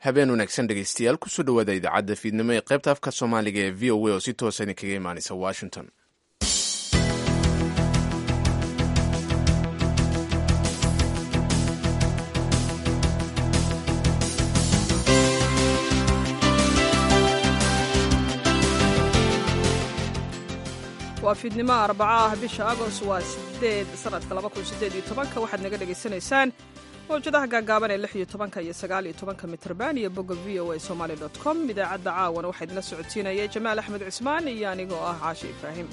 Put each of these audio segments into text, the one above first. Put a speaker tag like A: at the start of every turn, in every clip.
A: habeen wanaagsan dhegaystayaal kusoo dhowaada idaacadda fiidnimo ee qaybta afka soomaaliga ee v o a oo si toosa idinkaga imaanaysa washington
B: waa fiidnimo arbaca ah bisha agost waa sideed sanadka laba kun sideed iyo tobanka waxaad naga dhagaysanaysaan mawjadaha gaagaaban ee lix iyo tobanka iyo sagaal iyo tobanka mitrban iyo bogga v o a somaali dot com idaacadda caawana waxaa idinla socodsiinaya jamaal axmed cismaan iyo anigoo ah caashi ibraahim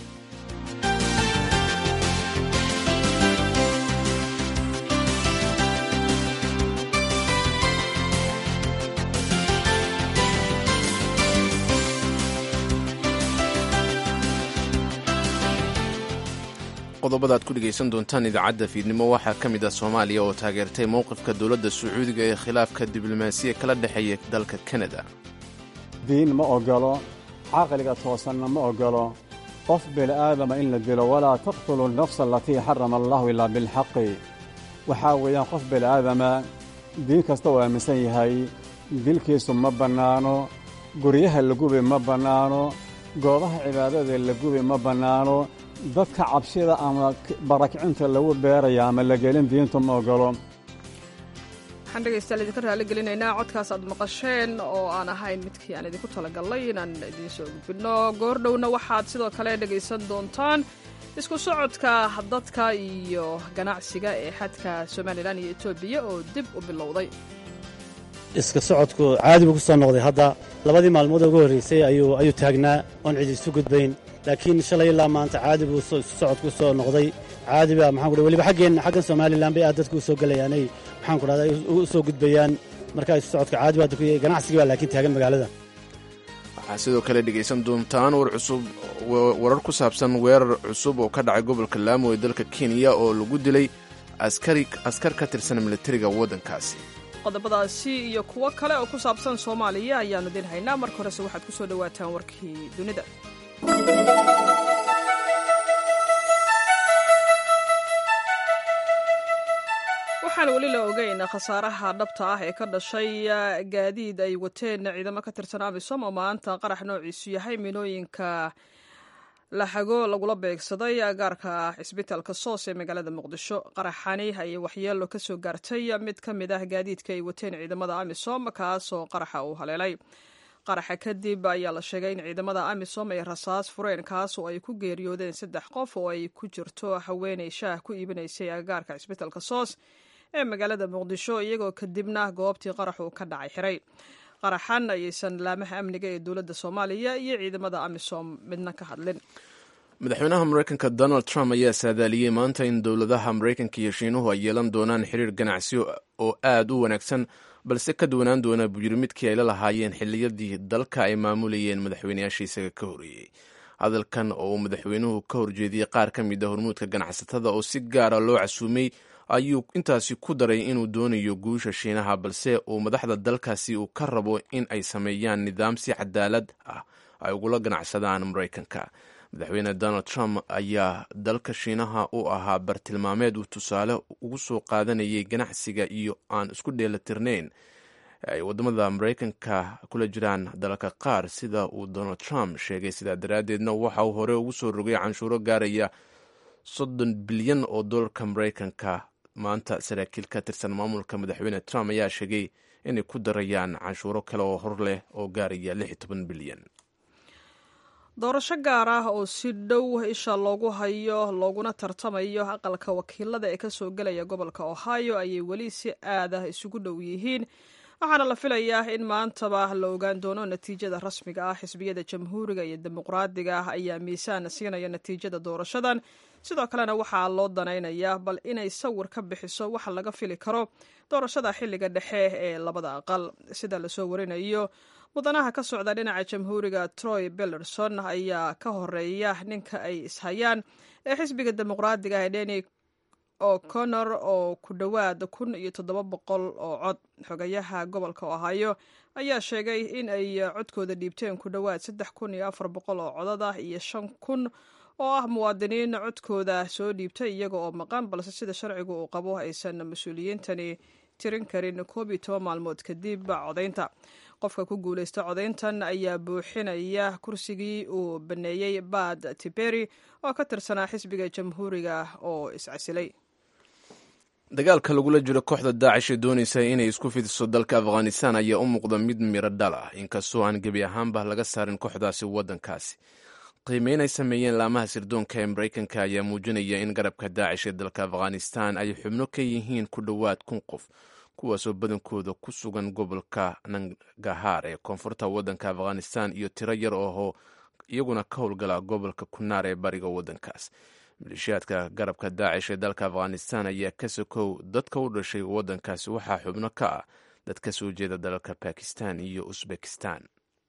A: qodobada ad ku dhegaysan doontaan idaacadda fiidnimo waxaa ka mid ah soomaaliya oo taageertay mowqifka dowladda sacuudiga ee khilaafka diblomaasiya kala dhexeeya dalka kanada
C: diin ma ogolo caqliga toosanna ma ogolo qof bini'aadama in la dilo walaa taqtulu nafsa alatii xarama allahu ilaa bilxaqi waxaa weeyaan qof bini'aadama diin kasta uu aaminsan yahay dilkiisu ma bannaano guryaha la gubi ma bannaano goobaha cibaadada la gubi ma bannaano dadka cabshida ama barakicinta lagu beeraya ama la gelin diintu ma ogolo
B: waxaan dhegaystayaal idinka raali gelinaynaa codkaas aad maqasheen oo aan ahayn midkii aan idinku talagalnay inaan idiin soo gudbinno goordhowna waxaad sidoo kale dhegaysan doontaan isku socodka dadka iyo ganacsiga ee xadka somalilan iyo etoobiya oo dib u bilowday
D: iska socodku caadi buu ku soo noqday hadda labadii maalmood ugu horraysay ayuu taagnaa oon cidi isu gudbayn laakiin shalay ilaa maanta caadi buu isu socodku u soo noqday caadi baa maxaan ku weliba xaggeen xaggan somalilan bay aad dadku u soo gelayaanay maxaan ku dhahdaa u soo gudbayaan markaa isu socodka caadi baa dadku ganacsigii baa laakiin taagan magaalada
A: waxaa sidoo kale dhegaysan doontaan war cusub warar ku saabsan weerar cusub oo ka dhacay gobolka laamo ee dalka kenya oo lagu dilay askar ka tirsan militariga waddankaasi
B: qodobadaasi iyo kuwo kale oo ku saabsan soomaaliya ayaannu idin haynaa marka horese waxaad ku soo dhowaataan warkii dunida waxaan weli la ogeyn khasaaraha dhabta ah ee ka dhashay gaadiid ay wateen ciidamo ka tirsan amisom oo maanta qarax noociisu yahay minooyinka laxago lagula beegsaday gaarka cisbitaalka soos ee magaalada muqdisho qaraxani ayay waxyeelo ka soo gaartay mid ka mid ah gaadiidka ay wateen ciidamada amisom kaasoo qaraxa uu haleelay qaraxa kadib ayaa la sheegay in ciidamada amisom ay rasaas fureen kaas oo ay ku geeriyoodeen saddex qof oo ay ku jirto haweenay shaah ku iibinaysay agagaarka cisbitaalka soos ee magaalada muqdisho iyagoo kadibna goobtii qaraxu ka dhacay xiray qaraxan ayaysan laamaha amniga ee dowladda soomaaliya iyo ciidamada amisom midna ka hadlin
A: madaxweynaha mareykanka donald trump ayaa saadaaliyey maanta in dowladaha mareykanka iyo shiinuhu ay yeelan doonaan xiriir ganacsi oo aad u wanaagsan balse ka duwanaan doona buu yiri midkii ay la lahaayeen xilliyadii dalka ay maamulayeen madaxweynayaasha isaga ka horeeyey hadalkan oo uu madaxweynuhu ka horjeediyey qaar ka mid a hormuudka ganacsatada oo si gaara loo casuumay ayuu intaasi ku daray inuu doonayo guusha shiinaha balse uu madaxda dalkaasi uu ka rabo in ay sameeyaan nidaam si cadaalad ah ay ugula ganacsadaan maraykanka madaxweyne donald trump ayaa dalka shiinaha u ahaa bartilmaameed uu tusaale ugu soo qaadanayay ganacsiga iyo aan isku dheelatirnayn ay wadamada maraykanka kula jiraan dalalka qaar sida uu donald trump sheegay sidaa daraaddeedna waxa uu hore ugu soo rogay canshuuro gaaraya soddon bilyan oo dolarka maraykanka maanta saraakiil ka tirsan maamulka madaxweyne trump ayaa sheegay inay ku darayaan canshuuro kale oo hor leh oo gaaraya lix iyo toban bilyan
B: doorasho gaar ah oo si dhow isha loogu hayo looguna tartamayo aqalka wakiilada ee kasoo gelaya gobolka ohio ayay weli si aad ah isugu dhow yihiin waxaana la filayaa in maantaba la ogaan doono natiijada rasmiga ah xisbiyada jamhuuriga iyo dimuqraadiga ah ayaa miisaan siinaya natiijada doorashadan sidoo kalena waxaa loo danaynayaa bal inay sawir ka bixiso waxa laga fili karo doorashada xilliga dhexe ee labada aqal sida lasoo warinayo mudanaha ka socda dhinaca jamhuuriga troy bellerson ayaa ka horeeya ninka ay ishayaan ee xisbiga dimuqraadiga ah ee deni o'connor oo ku dhowaad kun iyo toddoba boqol oo cod xogayaha gobolka ohio ayaa sheegay in ay codkooda dhiibteen ku dhowaad saddex kun iyo afar boqol oo codad ah iyo shan kun oo ah muwaadiniin codkooda soo dhiibtay iyaga oo maqan balse sida sharcigu uu qabo aysan mas-uuliyiintani tirin karin koob iyo toban maalmood kadib codaynta qofka ku guulaysta codayntan ayaa buuxinaya kursigii uu baneeyey bad tiberi oo ka tirsanaa xisbiga jamhuuriga oo iscasilay
A: dagaalka lagula jiro kooxda daacish ee doonaysa inay isku fidiso dalka afghanistan ayaa u muuqda mid miro dhal ah inkastoo aan gebi ahaanba laga saarin kooxdaasi waddankaasi qiimeyn ay sameeyeen laamaha sirdoonka ee maraykanka ayaa muujinaya in garabka daacish ee dalka afghanistan ay xubno ka yihiin ku dhowaad kun qof kuwaasoo badankooda ku sugan gobolka nangahaar ee koonfurta waddanka afghanistan iyo tiro yar oo iyaguna ka howlgala gobolka kunaar ee bariga waddankaas maleeshiyaadka garabka daacish ee dalka afghanistan ayaa ka sokow dadka u dhashay waddankaasi waxaa xubno ka ah dad ka soo jeeda dalalka bakistan iyo usbekistan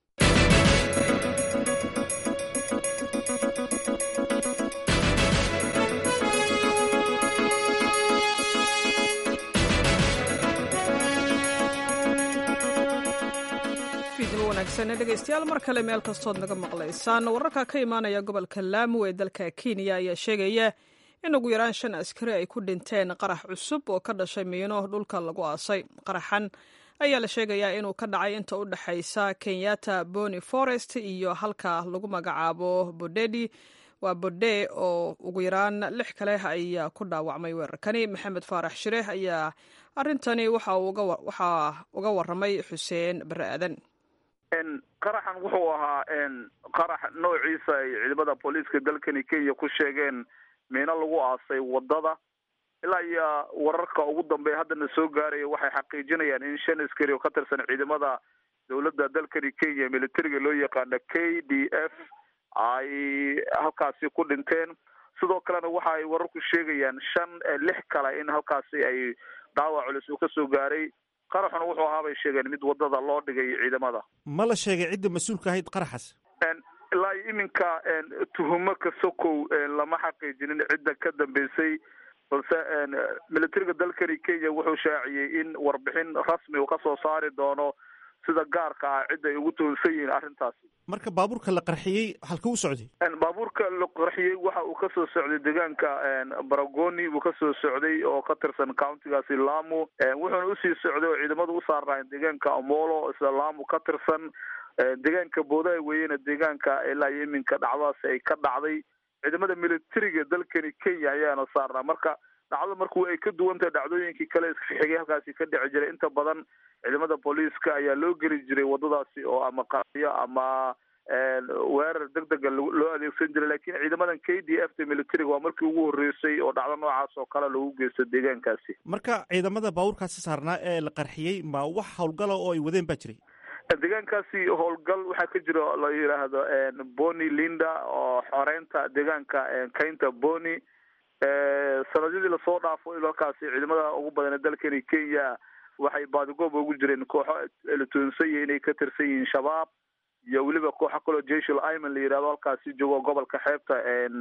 B: dhegeystayaal mar kale meel kastood naga maqlaysaan wararka ka imaanaya gobolka laamo ee dalka kenya ayaa sheegaya in ugu yaraan shan askari ay ku dhinteen qarax cusub oo ka dhashay miino dhulka lagu aasay qaraxan ayaa la sheegayaa inuu ka dhacay inta u dhexaysa kenyatta boni forest iyo halka lagu magacaabo bodedi waa bode oo ugu yaraan lix kale ayaa ku dhaawacmay weerarkani maxamed faarax shireex ayaa arintani waxaa uga waramay xuseen bare aadan
E: qaraxan wuxuu ahaa qarax noociisa ay ciidamada booliiska dalkani kenya ku sheegeen miino lagu aasay wadada ilaa iyo wararka ugu dambeeya haddana soo gaaraya waxay xaqiijinayaan in shan askari oo ka tirsan ciidamada dowladda dalkani kenya militariga loo yaqaana k d f ay halkaasi ku dhinteen sidoo kalena waxa ay wararku sheegayaan shan lix kale in halkaasi ay dhaawac culus uu kasoo gaaray qaraxuna wuxuu ahaa bay sheegeen mid wadada loo dhigay ciidamada
F: ma la sheegay cidda mas-uulka ahayd qaraxaas
E: ilaa iminka tuhumo ka sokow lama xaqiijinin cidda ka dambeysay balse militariga dalkani kenya wuxuu shaaciyey in warbixin rasmi uu kasoo saari doono sida gaarka ah cidda ay ugu tuhunsan yihiin arrintaasi
F: marka baabuurka la qarxiyey halka u socday
E: baabuurka la qarxiyey waxa uu kasoo socday deegaanka baragoni buu kasoo socday oo ka tirsan countigaasi lamu wuxuuna usii socday oo ciidamadu u saarnaayeen deegaanka amolo isla lamu ka tirsan deegaanka boodaha weeyena deegaanka ilaa iyo iminka dhacdadaasi ay ka dhacday ciidamada militariga dalkani kenya ayaana saarnaa marka dhacdo marku ay ka duwan tahay dhacdooyinkii kale isxigay halkaasi ka dhici jiray inta badan ciidamada booliiska ayaa loo geli jiray wadadaasi oo ama qariyo ama weerar deg dega loo adeegsan jiray lakin ciidamadan k d f ta militariga waa markii ugu horreysay oo dhacdo noocaas oo kale lagu geysto deegaankaasi
F: marka ciidamada baabuurkaasi saarnaa ee la qarxiyey ma wax howlgala oo ay wadeen baa jiray
E: deegaankaasi howlgal waxaa ka jira la yidhaahdo boni linda oo xoreynta deegaanka kaynta boni sanadyadii lasoo dhaafo il halkaasi ciidamada ugu badan ee dalkani kenya waxay baadigooba ugu jireen kooxo la tuhunsanyahi inay ka tirsan yihiin shabaab iyo weliba kooxo kaloo jeshal iman la yidhahdo halkaasi joogo gobolka xeebta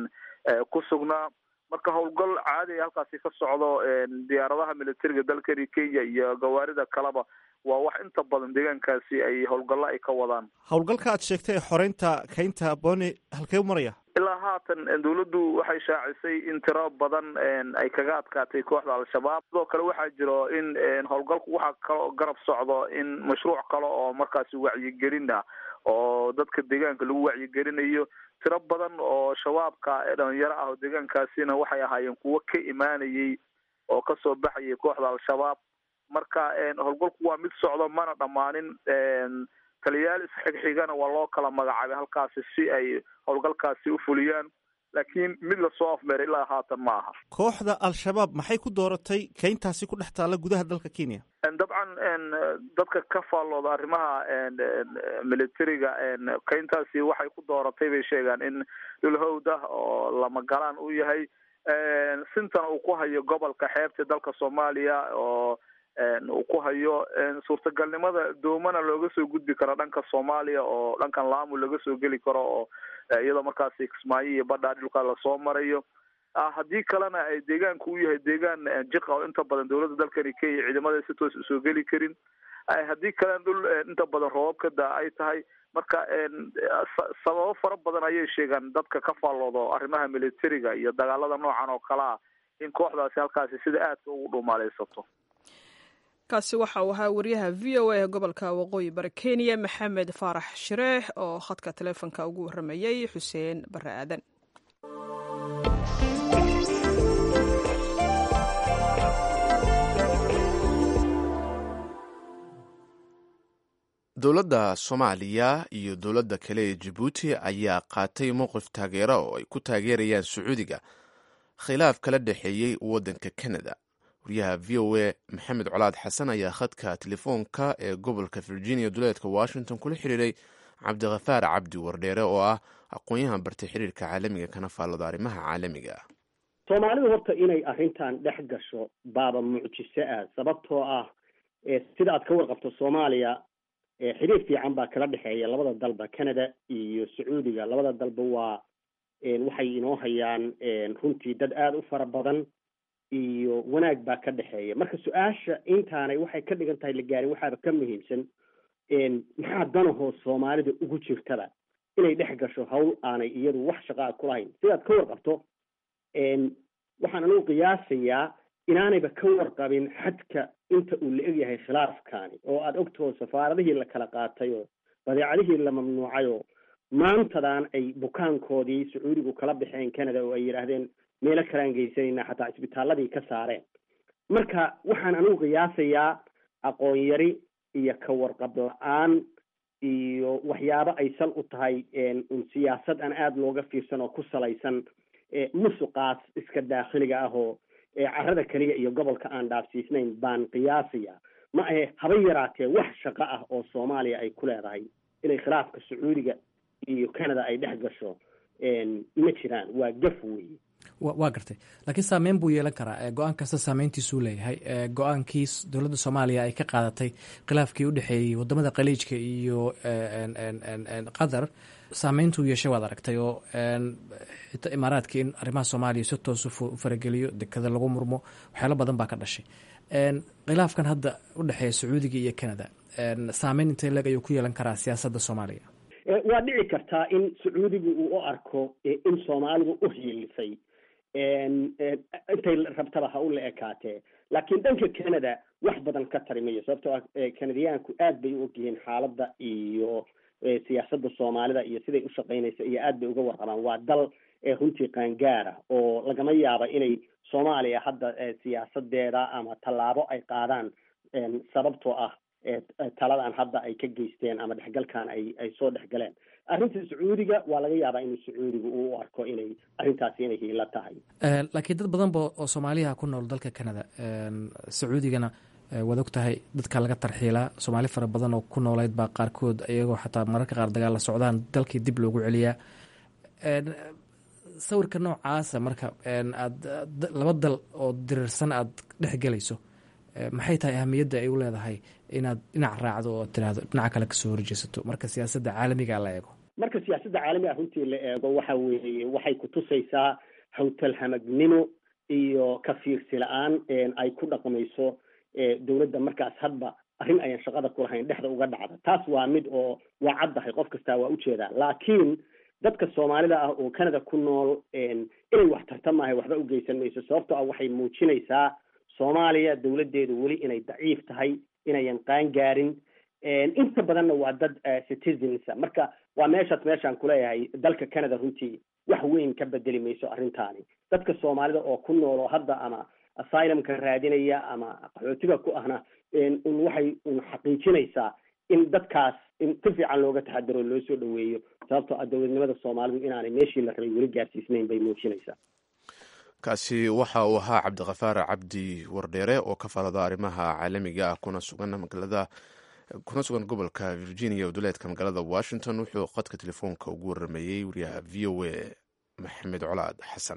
E: ku sugnaa marka howlgal caadi a halkaasi ka socdo diyaaradaha militariga dalkani kenya iyo gawaarida kaleba waa wax inta badan deegaankaasi ay howlgallo ay ka wadaan
F: howlgalka aad sheegtay ee xoreynta kaynta boni halkee u maraya
E: ilaa haatan dawladdu waxay shaacisay in tiro badan ay kaga adkaatay kooxda al-shabaab sidoo kale waxaa jiro in howlgalku waxaa kaloo garab socdo in mashruuc kale oo markaasi wacyigelin ah oo dadka deegaanka lagu wacyigelinayo tiro badan oo shabaabka dhalinyaro ah oo deegaankaasina waxay ahaayeen kuwo ka imaanayay oo kasoo baxayay kooxda al-shabaab marka howlgalku waa mid socdo mana dhammaanin taliyayaal isxigxigana waa loo kala magacaabay halkaasi si ay howlgalkaasi u fuliyaan laakiin mid lasoo afmeeray ilaa haatan ma aha
F: kooxda al-shabaab maxay ku dooratay kayntaasi ku dhex taalla gudaha dalka kenya
E: dabcan dadka ka faallooda arrimaha militariga kayntaasi waxay ku dooratay bay sheegaan in dhulhowd ah oo lamagalaan u yahay sintana uu ku hayo gobolka xeebta dalka soomaaliya oo uu ku hayo suurtagalnimada doomana looga soo gudbi karo dhanka soomaaliya oo dhankan laamu laga soo geli karo oo iyadoo markaasi kismaayo iyo badhaa dhulka lasoo marayo haddii kalena ay deegaanku u yahay deegaan jiqa oo inta badan dowladda dalkani kenya ciidamada si toos usoo geli karin haddii kalena dhul inta badan roobab ka daa ay tahay marka sababo fara badan ayay sheegaan dadka ka faalloodo arrimaha militariga iyo dagaalada noocan oo kale ah in kooxdaasi halkaasi sida aadka ugu dhumaaleysato
B: kaasi waxa uu ahaa wariyaha v o a ee gobolka waqooyi bari kenya maxamed faarax shireex oo khadka taleefonka ugu warramayey xuseen bare aadan
A: dowladda soomaaliya iyo dowladda kale ee jabuuti ayaa qaatay mowqif taageera oo ay ku taageerayaan sacuudiga khilaaf kala dhexeeyey waddanka canada wariyaha v o a maxamed colaad xasan ayaa khadka telefoonka ee gobolka virginia duleedka washington kula xiriiray cabdikhafaar cabdi wardheere oo ah aqoon-yahan bartay xiriirka caalamiga kana faallada arrimaha caalamiga
G: soomaalidu horta inay arrintan dhex gasho baaba mucjiso ah sababtoo ah sida aad ka warqabto soomaaliya xiriir fiican baa kala dhexeeya labada dalba canada iyo sacuudiga labada dalba waa waxay inoo hayaan runtii dad aada u fara badan iyo wanaag baa ka dhexeeya marka su-aasha intaanay waxay ka dhigan tahay la gaarin waxaaba ka muhiimsan maxaa danahoo soomaalida ugu jirtaba inay dhex gasho hawl aanay iyadu wax shaqaa ku lahayn sidaad ka warqabto waxaan anugu qiyaasayaa inaanayba ka warqabin xadka inta uu la egyahay khilaafkaani oo aada ogtaho safaaradihii la kala qaatay oo badeecadihii la mamnuucay oo maantadan ay bukaankoodii sacuudigu kala baxeen canada oo ay yidhaahdeen meelo kalaan geysanayna xataa isbitaaladii ka saareen marka waxaan anigu qiyaasayaa aqoon yari iyo ka warqab la-aan iyo waxyaabo ay sal u tahay un siyaasad aan aada looga fiirsan oo ku salaysan musuqaas iska daakhiliga ah oo carada keliya iyo gobolka aan dhaafsiisnayn baan qiyaasaya ma ahe haba yaraatee wax shaqo ah oo soomaaliya ay ku leedahay inay khilaafka sacuudiga iyo canada ay dhex gasho ma jiraan waa gaf weeye
H: waa gartay laakiin saameyn buu yeelan karaa go-aan kasta saameyntiisuu leeyahay go-aankii dowladda soomaaliya ay ka qaadatay khilaafkii u dhexeeyey wadamada khaliijka iyo qatar saameyntuu yeeshay waad aragtay oo xitaa imaaraadka in arrimaha soomaaliya si toos u farageliyo dekada lagu murmo waxyaalo badan baa ka dhashay khilaafkan hadda u dhexeeya sacuudiga iyo canada saameyn intee leeg ayuu ku yeelan karaa siyaasadda soomaaliya
G: waa dhici kartaa in sacuudigu uu u arko in soomaalidu u hiilisay intay rabtaba ha u la ekaatee laakiin dhanka canada wax badan ka tari mayo sababtoo ah canadiyaanku aad bay u ogyihiin xaaladda iyo siyaasadda soomaalida iyo siday u shaqaynaysa iyo aad bay uga warqabaan waa dal runtii qaangaara oo lagama yaaba inay soomaaliya hadda siyaasadeeda ama tallaabo ay qaadaan sababtoo ah taladan hadda ay ka geysteen ama dhexgalkan ay ay soo dhexgaleen arrinta sacuudiga waa laga yaabaa inuu sacuudiga uu u arko inay arrintaasi inay hiilo tahay
H: laakiin dad badan ba oo soomaaliyaha ku nool dalka canada sacuudigana waad og tahay dadka laga tarxiilaa soomaali fara badan oo ku noolayd baa qaarkood iyagoo xataa mararka qaar dagaal la socdaan dalkii dib loogu celiyaa sawirka noocaasa marka aad laba dal oo diriirsan aad dhex gelayso maxay tahay ahamiyadda ay u leedahay inaad dhinac raacdo oo tiraahdo dhinaca kale kasoo horjeesato marka siyaasadda caalamiga la eego
G: marka siyaasadda caalamiga runtii la eego waxa weeye waxay kutusaysaa hawtalhamagnimo iyo ka fiirsi la-aan ay ku dhaqmayso dowladda markaas hadba arrin ayaan shaqada ku lahayn dhexda uga dhacda taas waa mid oo waa caddahay qof kastaa waa ujeedaa laakiin dadka soomaalida ah oo canada ku nool inay wax tarta maahay waxba u geysan mayso sababtoo ah waxay muujinaysaa soomaaliya dowladdeedu weli inay daciif tahay inayan qaan gaarin inta badanna waa dad citizensa marka waa meeshaas meeshaan kuleeyahay dalka canada runtii wax weyn ka bedeli mayso arrintaani dadka soomaalida oo ku nool oo hadda ama asylumka raadinaya ama qaxootiga ku ahna un waxay un xaqiijinaysaa in dadkaas in si fiican looga taxadaro loo soo dhaweeyo sababtoo ah dowladnimada soomaalidu inaanay meeshii la rabay weli gaarsiisnayn bay muujinaysaa
A: kaasi waxa uu ahaa cabdikhafaar cabdi wardheere oo ka falada arrimaha caalamiga ah kuna sugan magaalada kuna sugan gobolka virginia oo duleedka magaalada washington wuxuu qadka telefoonka ugu waramayey wariyaha v o a maxamed colaad xasan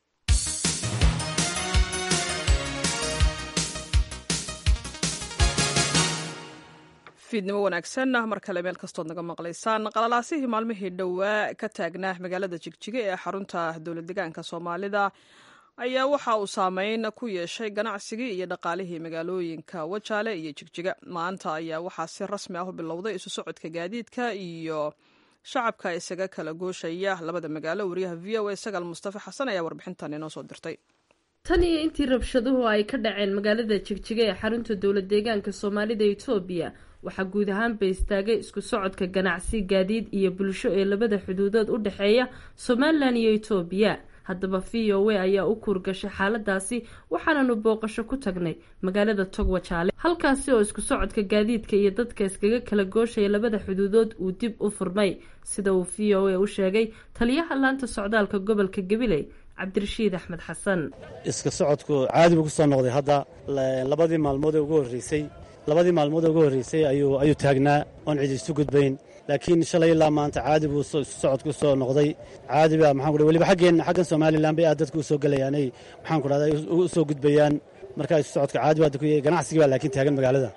B: fiidnimo wanaagsan mar kale meel kastood naga maqlaysaan qalalaasihii maalmihii dhowaa ka taagnaa magaalada jigjiga ee xarunta dowlad degaanka soomaalida ayaa waxa uu saameyn ku yeeshay ganacsigii iyo dhaqaalihii magaalooyinka wajaale iyo jigjiga maanta ayaa waxaa si rasmi ah u bilowday isu socodka gaadiidka iyo shacabka isaga kala gooshaya labada magaalo wariyaha v o a sagaal mustafa xasan ayaa warbixintan inoo soo dirtay
I: tan iyo intii rabshaduhu ay ka dhaceen magaalada jigjiga ee xarunta dowlad deegaanka soomaalida etoobiya waxaa guud ahaanba istaagay isku socodka ganacsi gaadiid iyo bulsho ee labada xuduudood u dhexeeya somalilan iyo etoobiya haddaba v o a ayaa u kuurgashay xaaladaasi waxaananu booqasho ku tagnay magaalada togwajaale halkaasi oo isku socodka gaadiidka iyo dadka iskaga kala gooshaya labada xuduudood uu dib u furmay sida uu v o a u sheegay taliyaha laanta socdaalka gobolka gabiley cabdirashiid axmed xasan
D: iska socodku caadi buu ku soo noqday hadda labadii maalmood ee ugu horreysay labadii maalmood ee ugu horreysay ayuu ayuu taagnaa oon cidi isu gudbayn laakiin shalay ilaa maanta caadi buu isu socodku soo noqday caadi baa maxaan ku weliba xaggeen xaggan somalilan bay aad dadku u soo gelayaanay maxaan ku dhahday u soo gudbayaan markaa isu socodka caadi baa dadku ganacsigii baa laakiin taagan magaalada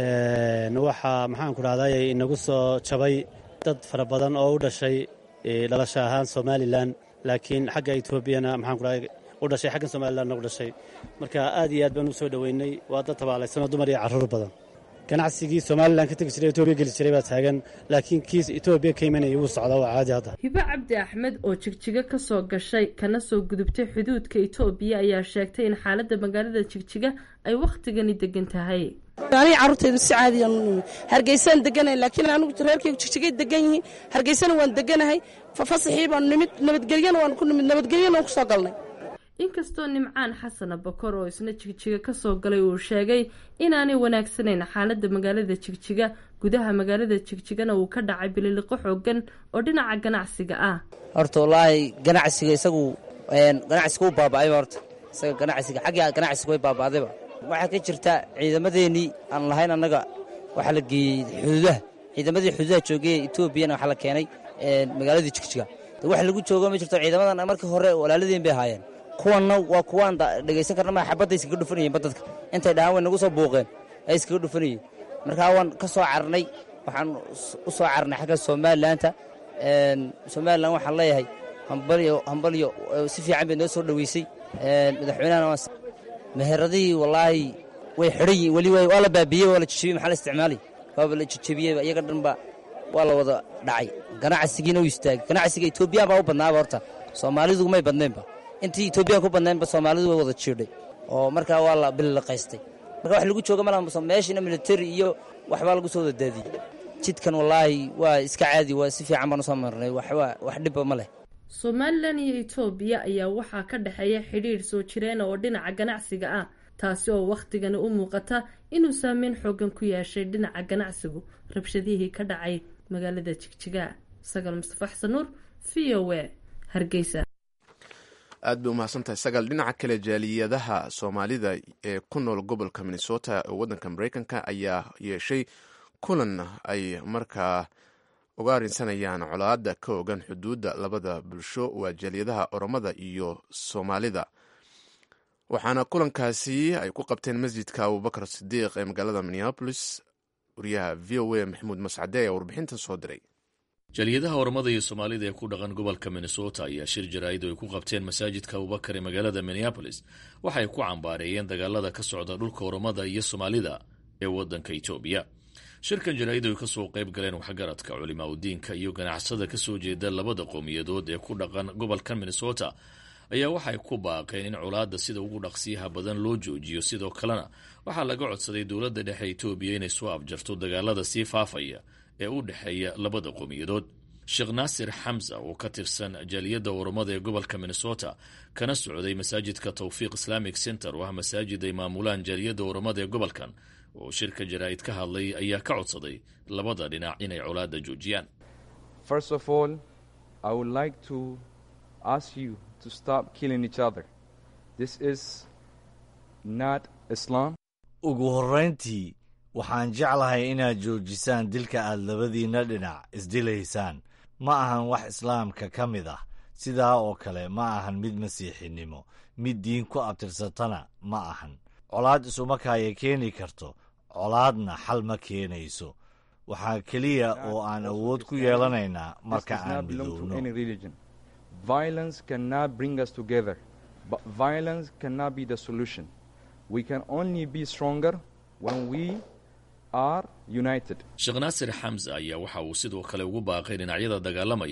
D: waxaa maxaan ku dhahday inagu soo jabay dad fara badan oo u dhashay dhalasho ahaan somalilan laakiin xagga etoobiyana maxaan ku dhahay u dhashay xaggan somalilanna u dhashay marka aad iyo aad baan u soo dhoweynay waa dad tabaalaysanoo dumar iyo carruur badan ganacsigii somalilan ka tegi jiray etoobiya geli jiray baa taagan laakiin kiis etoobiya ka imanaya wuu socdaa waa caadi hadda
I: hibo cabdi axmed oo jigjiga ka soo gashay kana soo gudubtay xuduudka etoobiya ayaa sheegtay in xaaladda magaalada jigjiga ay wakhtigani degan tahay
J: aniga carruurtaydu si caadiyan u nimi hargeysaan deganahay laakiin anigu reerkaygu jigjigay degan yihiin hargeysana waan deganahay fasaxii baanu nimid nabadgelyana waan ku nimid nabadgelyana waan ku soo galnay
I: inkastoo nimcaan xasana bakor oo isna jigjiga kasoo galay uu sheegay inaanay wanaagsanayn xaaladda magaalada jigjiga gudaha magaalada jigjigana uu ka dhacay bililiqo xoogan oo dhinaca ganacsiga ah
K: horta wallaahi ganacsiga isagu ganacsiga u baaba'ayba horta isaga ganacsiga xagga ganacsiga way baaba'dayba waxaa ka jirta ciidamadeenii aan lahayn annaga waxaa la geeyey xuduudaha ciidamadii xuduudaha joogay etoobiyana waxaa la keenay magaaladii jigjiga wax lagu joogo ma jirto ciidamadan markii hore walaaladeen bay ahaayeen kuwanna waa kuwaan dhegaysan karna ma xabadda iskaga dhufanayeen badadka intay dhahaan way nagu soo buuqeen ay iskaga dhufanayeen markaa waan ka soo carnay waxaan u soo carnay xagga somalilaanta somalilan waxaan leeyahay hambalyo hambalyo si fiican bay noo soo dhoweysay madaxweynahana waan meheradihii wallaahi way xidhan yihin weli waa la baabiyey waa la jijebiyey maxaa la isticmaalay waaba la jijebiyey iyaga dhanba waa la wada dhacay ganacsigiina u istaagay ganacsiga etoobiyaan baa u badnaaba horta soomaalidu may badnaynba intii etoobiyan ku badnaynba soomaalidu way wada jiidhay oo markaa waa la bililiqaystay marka wax lagu jooga malaha meeshina militari iyo waxbaa lagu soo wada daadiyey jidkan wallaahi waa iska caadi waa si fiican baan usoo marnay wax dhibba ma leh
I: somalilan iyo etoobiya ayaa waxaa ka dhexeeya xidhiidh soo jireena oo dhinaca ganacsiga ah taasi oo wakhtigani u muuqata inuu saameyn xoogan ku yeeshay dhinaca ganacsigu rabshadihii ka dhacay magaalada jigjiga sagaal mustafa xasan nuur v o a hargeysa
A: aad bay umahadsantahay sagaal dhinaca kale jaaliyadaha soomaalida ee ku nool gobolka minnesota ee waddanka mareykanka ayaa yeeshay kulan ay markaa uga arrinsanayaan colaadda ka ogan xuduudda labada bulsho waa jaaliyadaha oromada iyo soomaalida waxaana kulankaasi ay ku qabteen masjidka abubakar sidiiq ee magaalada minneapolis wariyaha v o a maxamuud mascade ayaa warbixintan soo diray
L: jaaliyadaha ormada iyo soomaalida ee ku dhaqan gobolka minnesota ayaa shir jaraa'id oo ay ku qabteen masaajidka abubakar ee magaalada minneapolis waxay ku cambaareeyeen dagaalada ka socda dhulka ormada iyo soomaalida ee waddanka etoobiya shirkan jaraa'id ay ka soo qayb galeen waxgaradka culimaa udiinka iyo ganacsada ka soo jeeda labada qowmiyadood ee ku dhaqan gobolka minnesota ayaa waxay ku baaqeen in colaadda sida ugu dhaqsiyaha badan loo joojiyo sidoo kalena waxaa laga codsaday dowladda dhexe etoobiya inay soo abjarto dagaalada sii faafaya ee u dhexeeya labada qowmiyadood sheekh naasir xamsa oo ka tirsan jaaliyadda oromada ee gobolka minnesota kana socday masaajidka towfiiq islamic center oo ah masaajid ay maamulaan jaaliyadda oromada ee gobolkan oo shirka jaraa'id ka hadlay ayaa ka codsaday labada dhinac inay colaadda joojiyaan
M: First of all, I would like to ask you to stop killing each other. This is not Islam.
N: ugu horrayntii waxaan jeclahay inaad joojisaan dilka aad labadiinna dhinac isdilaysaan ma ahan wax islaamka ka mid ah sidaa oo kale ma ahan mid masiixinimo mid diin ku abtirsatana ma ahan colaad isumakaaya keeni karto colaadna xal ma keenayso waxaa keliya oo aan awood ku yeelanaynaa marka
M: This does
N: aan
M: not belong to
N: midowno
M: any religion. Violence cannot bring us together, but violence cannot be the solution. We can only be stronger when we are united.
L: sheekh naasir xamsa ayaa waxa uu sidoo kale ugu baaqay dhinacyada dagaalamaya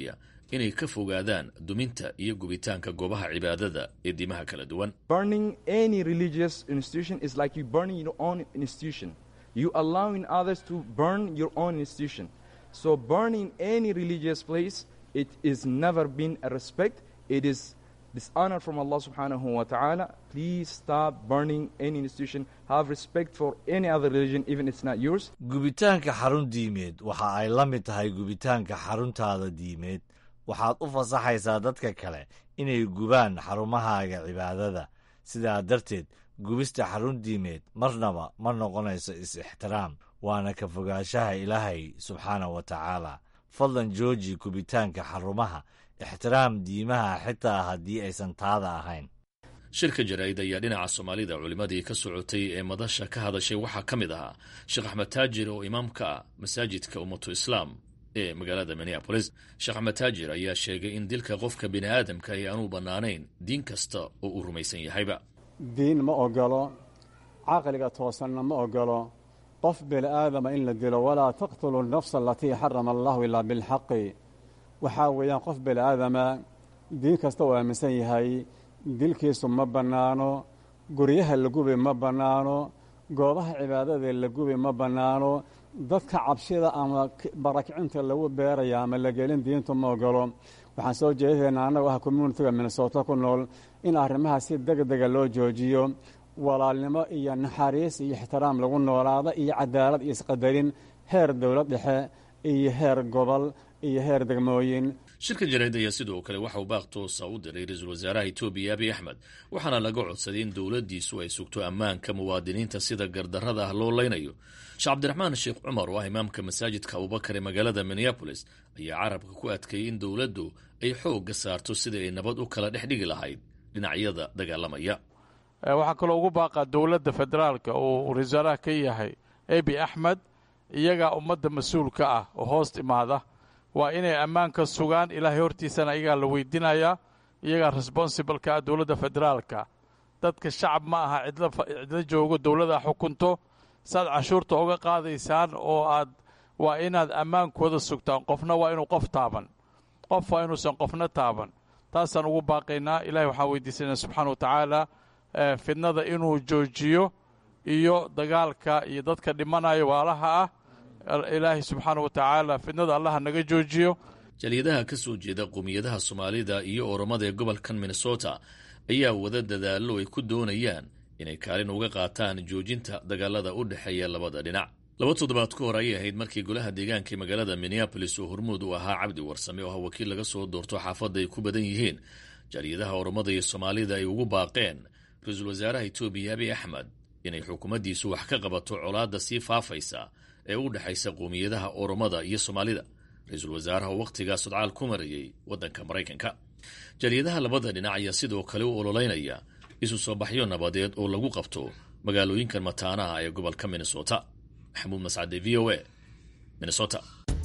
L: inay ka fogaadaan duminta iyo gubitaanka goobaha cibaadada ee diimaha kala duwan
M: burning any religious institution is like you burning your own institution you allowing others to burn your own institution so burning any religious place it is never been a respect it is dishonor from Allah subhanahu wa ta'ala please stop burning any institution have respect for any other religion even it's not yours
N: gubitaanka xarun diimeed waxa ay la mid tahay gubitaanka xaruntaada diimeed waxaad u fasaxaysaa dadka kale inay gubaan xarumahaaga cibaadada sidaa darteed gubista xarun diimeed marnaba ma noqonayso is-ixtiraam waana ka fogaanshaha ilaahay subxaana wa tacaala fadlan jooji gubitaanka xarumaha ixtiraam diimaha xitaa haddii aysan taada ahayn
L: shirka jaraa'id ayaa dhinaca soomaalida culimmadii ka socotay ee madasha ka hadashay waxaa ka mid ahaa sheekh axmed taajir oo imaam ka ah masaajidka ummatu islaam ee magaalada minneabolis sheekh axmed taajir ayaa sheegay in dilka qofka bini aadamka ay aanu bannaanayn diin kasta oo uu rumaysan yahayba
C: diin ma ogolo caqliga toosanna ma ogolo qof bini aadama in la dilo walaa taqtulu nafsa alatii xarama allahu ilaa bilxaqi waxaa weeyaan qof bini aadama diin kasta uu aaminsan yahay dilkiisu ma bannaano guryaha la gubi ma bannaano goobaha cibaadada la gubi ma bannaano dadka cabshida ama barakicinta lagu beeraya ama la gelin diintu ma ogolo waxaan soo jeedaynaa annago ah communitiga minnesota ku nool in arrimaha si deg dega loo joojiyo walaalnimo iyo naxariis iyo ixtiraam lagu noolaada iyo cadaalad iyo isqadarin heer dowlad dhexe iyo heer gobol iyo heer degmooyin
L: shirka jaraa'id ayaa sidoo kale waxa uu baaq toosa u diray ra-iisul wasaaraha etoobiya abiy axmed waxaana laga codsaday in dowladdiisu ay sugto ammaanka muwaadiniinta sida gardarrada ah loo leynayo sheekh cabdiraxmaan sheekh cumar oo ah imaamka masaajidka abubakar ee magaalada minneabolis ayaa carabka ku adkeeyey in dowladdu ay xoogga saarto sidai ay nabad u kala dhex dhigi lahayd dhinacyada dagaalamaya
O: waxaa kaloo ugu baaqaa dowladda federaalka uu wasaaraha ka yahay abi axmed iyagaa ummadda mas-uulka ah oo hoos imaada waa inay ammaanka sugaan ilaahay hortiisana iyagaa la weydiinayaa iyagaa responsibleka ah dowladda federaalka dadka shacab ma aha cidla joogo dowladda xukunto saaad canshuurta uga qaadaysaan oo aad waa inaad ammaankooda sugtaan qofna waa inuu qof taaban qof waa inuusan qofna taaban taasaan ugu baaqaynaa ilahay waxaan weydiisanaa subxaana wa tacaala fidnada inuu joojiyo iyo dagaalka iyo dadka dhimanaya waalaha ah ilaahay subxaana wa tacaala fidnada allaha naga joojiyo
L: jaliyadaha ka soo jeeda qowmiyadaha soomaalida iyo oromada ee gobolkan minnesota ayaa wada dadaallo ay ku doonayaan inay kaalin uga qaataan joojinta dagaalada u dhexeeya labada dhinac laba toddobaad ka hor ayay ahayd markii golaha deegaanka ee magaalada minneabolis oo hormuud u ahaa cabdi warsame oo ah wakiil laga soo doorto xaafadda ay ku badan yihiin jaaliyadaha oromada iyo soomaalida ay ugu baaqeen ra-iisul wasaaraha etoobiya abiy axmed inay xukuumaddiisu wax ka qabato colaadda sii faafaysa ee u dhexaysa qowmiyadaha oromada iyo soomaalida ra-iisul wasaaraha oo wakhtigaa sodcaal ku marayay waddanka maraykanka jaaliyadaha labada dhinac ayaa sidoo kale u ololeynaya isu soo baxyo nabadeed oo lagu qabto magaalooyinkan mataanaha ee gobolka minnesota maxamuud mascade v o a minnesota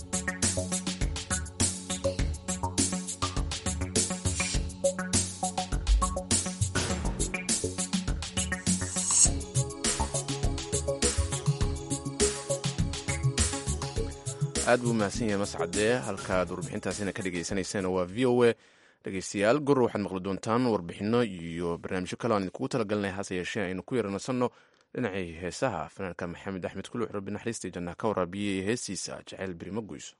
A: aad buu mahadsan yahay mascadee halkaad warbixintaasina ka dhegeysaneyseen waa v o a dhegeystayaal gor waxaad maqli doontaan warbixino iyo barnaamijyo kale aan idinkugu talagalnay hase yeeshee aynu ku yaranasanno dhinacii heesaha fanaanka maxamed axmed kuluux rabbi naxariistai jannaha ka waraabiyey heestiisa jaceyl birima goyso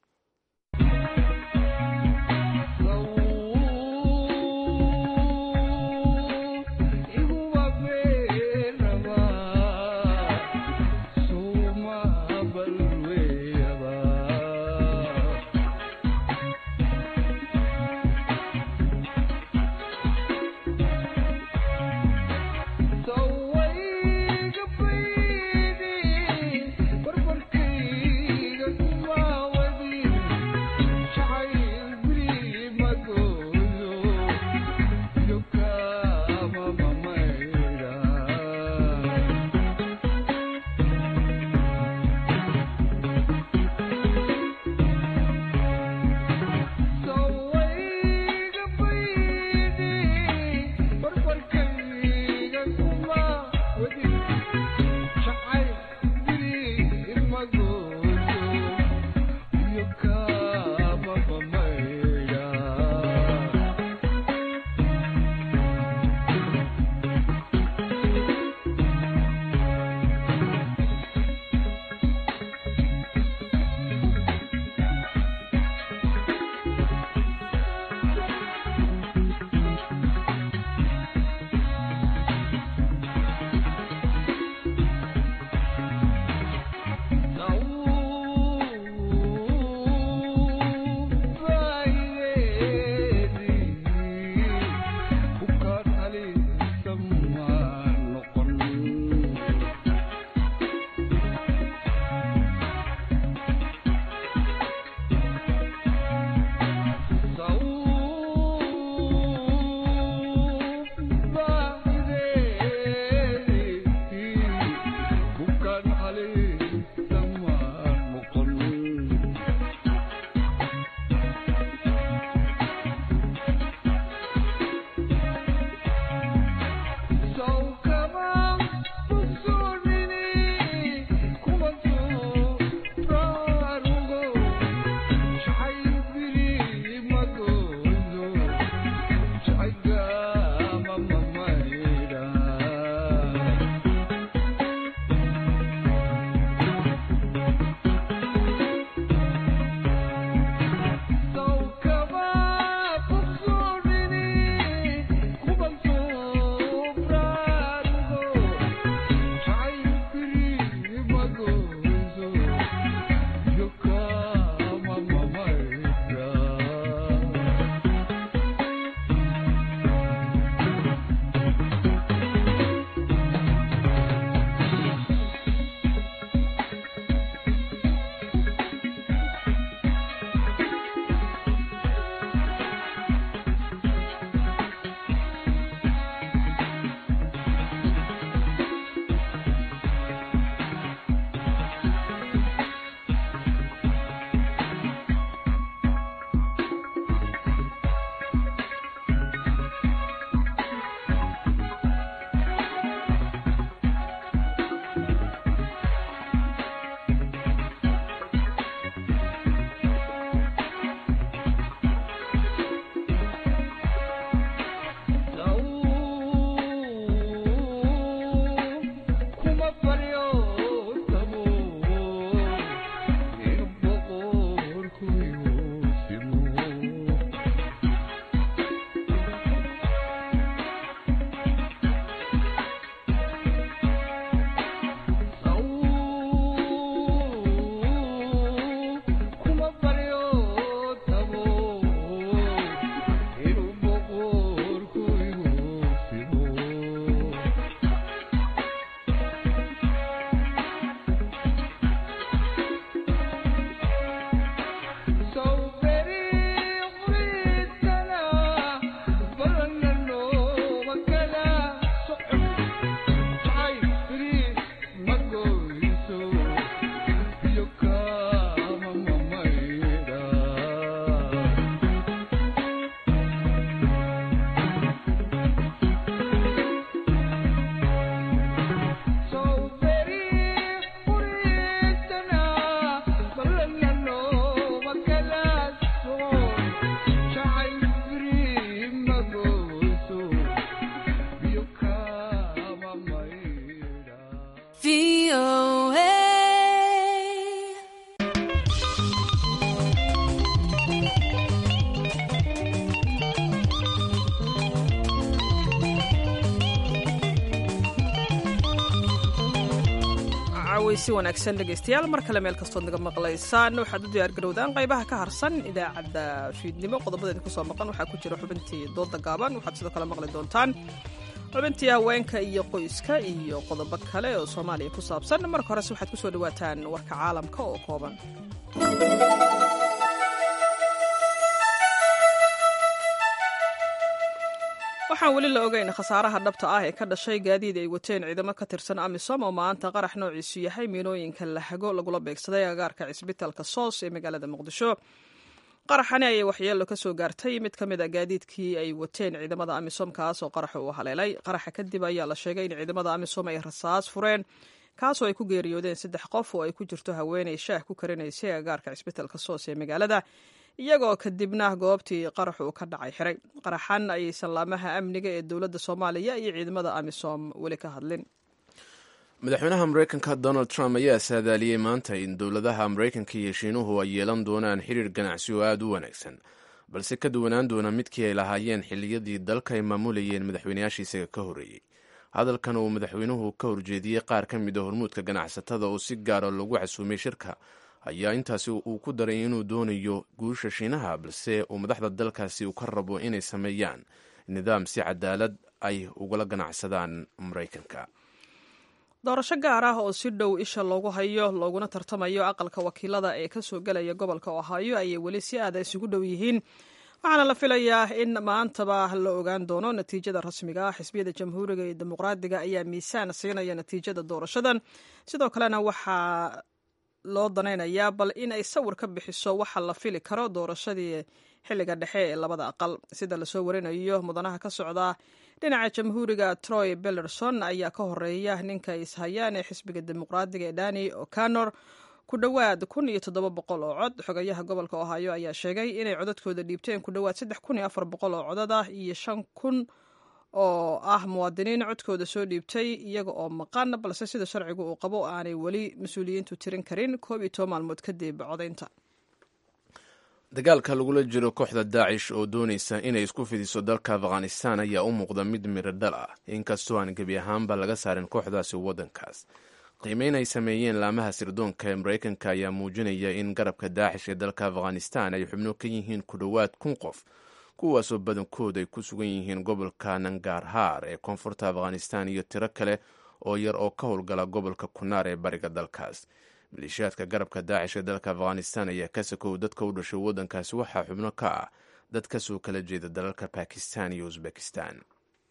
B: cawaysi wanaagsan dhegaystayaal mar kale meel kastood naga maqlaysaan waxaad u diyaargarowdaan qaybaha ka harsan idaacadda fiidnimo qodobadeeda kusoo maqan waxaa ku jira xubintii dooda gaaban waxaad sidoo kale maqli doontaan xubintii haweenka iyo qoyska iyo qodobo kale oo soomaaliya ku saabsan marka horese waxaad kusoo dhawaataan warka caalamka oo kooban waxaan weli la ogeyn khasaaraha dhabta ah ee ka dhashay gaadiid ay wateen ciidamo ka tirsan amisom oo maanta qarax noociisu yahay miinooyinka lahago lagula beegsaday agaarka cisbitaalka soos ee magaalada muqdisho qaraxani ayay waxyeelo ka soo gaartay mid ka mid a gaadiidkii ay wateen ciidamada amisom kaas oo qaraxa uu haleelay qaraxa kadib ayaa la sheegay in ciidamada amisom ay rasaas fureen kaasoo ay ku geeriyoodeen saddex qof oo ay ku jirto haweenay shaah ku karinaysay agaarka cisbitaalka soos ee magaalada iyagoo kadibna goobtii qaraxu uu ka dhacay xiray qaraxan ayay sallaamaha amniga ee dowladda soomaaliya iyo ciidamada amisom weli ka hadlin
A: madaxweynaha mareykanka donald trump ayaa saadaaliyey maanta in dowladaha mareykanka iyo shiinuhu ay yeelan doonaan xiriir ganacsi oo aada u wanaagsan balse ka duwanaan doona midkii ay lahaayeen xilliyadii dalka ay maamulayeen madaxweynayaashii isaga ka horreeyey hadalkan uu madaxweynuhu ka horjeediyey qaar ka mid a hormuudka ganacsatada oo si gaara lagu casuumay shirka ayaa intaasi uu ku daray inuu doonayo guusha shiinaha balse uu madaxda dalkaasi uu ka rabo inay sameeyaan nidaam si cadaalad ay ugala ganacsadaan maraykanka
B: doorasho gaar ah oo si dhow isha loogu hayo looguna tartamayo aqalka wakiilada ee kasoo gelaya gobolka ohaayo ayay weli si aada isugu dhow yihiin waxaana la filayaa in maantaba la ogaan doono natiijada rasmiga ah xisbiyada jamhuuriga iyo dimuqraadiga ayaa miisaan siinaya natiijada doorashadan sidoo kalena waxaa loo danaynayaa bal in ay sawir ka bixiso waxa la fili karo doorashadii xilliga dhexe ee labada aqal sida lasoo warinayo mudanaha ka socda dhinaca jamhuuriga troy bellerson ayaa ka horeeya ninka ishayaan ee xisbiga dimuqraadiga ee dani o'connor ku dhowaad kun iyo toddoba boqol oo cod xogayaha gobolka ohaayo ayaa sheegay inay codadkooda dhiibteen ku dhowaad saddex kun iyo afar boqol oo codad ah iyo shan kun oo ah muwaadiniin codkooda soo dhiibtay iyaga oo maqan balse sida sharcigu uu qabo aanay weli mas-uuliyiintu tirin karin koob iyo toban maalmood kadib codaynta
A: dagaalka lagula jiro kooxda daacish oo doonaysa inay isku fidiso dalka afghanistan ayaa u muuqda mid miradhal ah inkastoo aan gebi ahaanba laga saarin kooxdaasi waddankaas qiimeyn ay sameeyeen laamaha sirdoonka ee maraykanka ayaa muujinaya in garabka daacish ee dalka afghanistan ay xubno ka yihiin ku dhowaad kun qof kuwaasoo badankood ay ku sugan yihiin gobolka nangarhaar ee koonfurta afghanistan iyo tiro kale oo yar oo ka howlgala gobolka kunaar ee bariga dalkaas maleeshiyaadka garabka daacish ee dalka afghanistan ayaa ka sakow dadka u dhashay waddankaasi waxaa xubno ka ah dad kasoo kala jeeda dalalka bakistan iyo usbekistan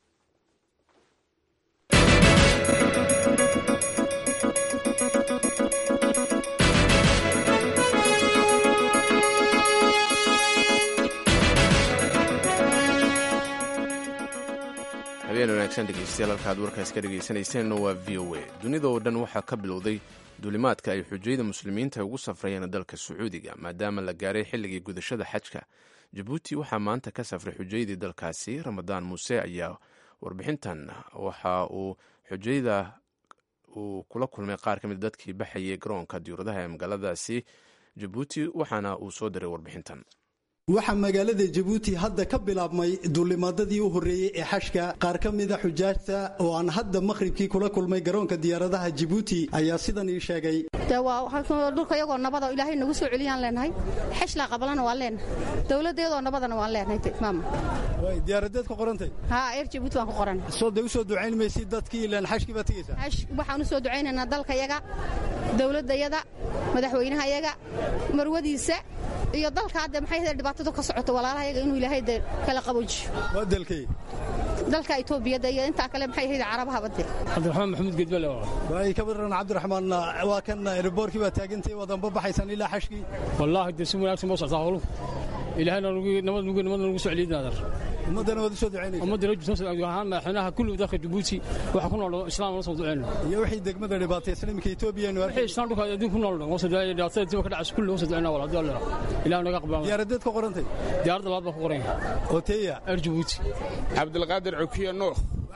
A: habeen wanaagsan dhegeystayaal halkaad warkaas ka dhegeysanayseena waa v o a dunida oo dhan waxaa ka bilowday duulimaadka ay xujayda muslimiinta ugu safrayeen dalka sacuudiga maadaama la gaaray xilligii gudashada xajka jabuuti waxaa maanta ka safray xujaydii dalkaasi ramadaan muuse ayaa warbixintan waxa uu xujayda uu kula kulmay qaar ka mid dadkii baxayay garoonka diyuuradaha ee magaaladaasi jabuuti waxaana uu soo diray warbixintan
P: waxaa magaalada jabuuti hadda ka bilaabmay duulimaadadii u horreeyey ee xashka qaar ka mida xujaajta oo aan hadda makhribkii kula kulmay garoonka diyaaradaha jabuuti ayaa sidan ii sheegay
Q: dhulka iyagoo nabada ilaahay nagu soo celiyaan leenahay xeshlaa qabalana waan leenahay dowladda iyadoo nabadana waan leenahay maama
P: diyaaradeed ku qorantay
Q: haa eer jabuuti waan ku qoran
P: soo de u soo ducayn maysid dadkii ilaan xashkii baad tegaysaa
Q: waxaan u soo ducaynaynaa dalka yaga dowladda yada madaxweynaha yaga marwadiisa iyo dalka hadde maxay ahayd dhibaatadu ka socoto walaalaha yaga inuu ilaahay de kala qaboojiyo
P: waa dalkay
Q: dalka etoobiyada iyo intaa kale maxay ahayd carabahaba de
R: cabdiraxmaan maxamuud gedbale
P: waay ka baran cabdiraxmaan waa kan riboorkii baa taagantay wadanba baxaysan ilaa xashkii
R: wallaahi de si wanaagsan boo soctaa howluhu ilaahayna nabad nugu nabadna nagu soo celiyay naadar
P: ummaddana waad u soo ducaynaysa
R: ummadda rajul ahaan madaxweynaha kullu dalka jabuuti waxa ku nool islaam la soo ducayno
P: iyo wixii degmada dhibaataysan iminka etoobiya nu
R: wixii islaan dhulka adduun ku nool waa soo ducayna dhibaatada dib ka dhacaysa kullu waa soo ducayna walaal hadii allah ilaah naga qabaa
P: diyaaradeed ku qorantay
R: diyaaradda labaad baa ku qoran
P: oo teeya
R: er jabuuti
S: cabdilqaadir cukiya nuux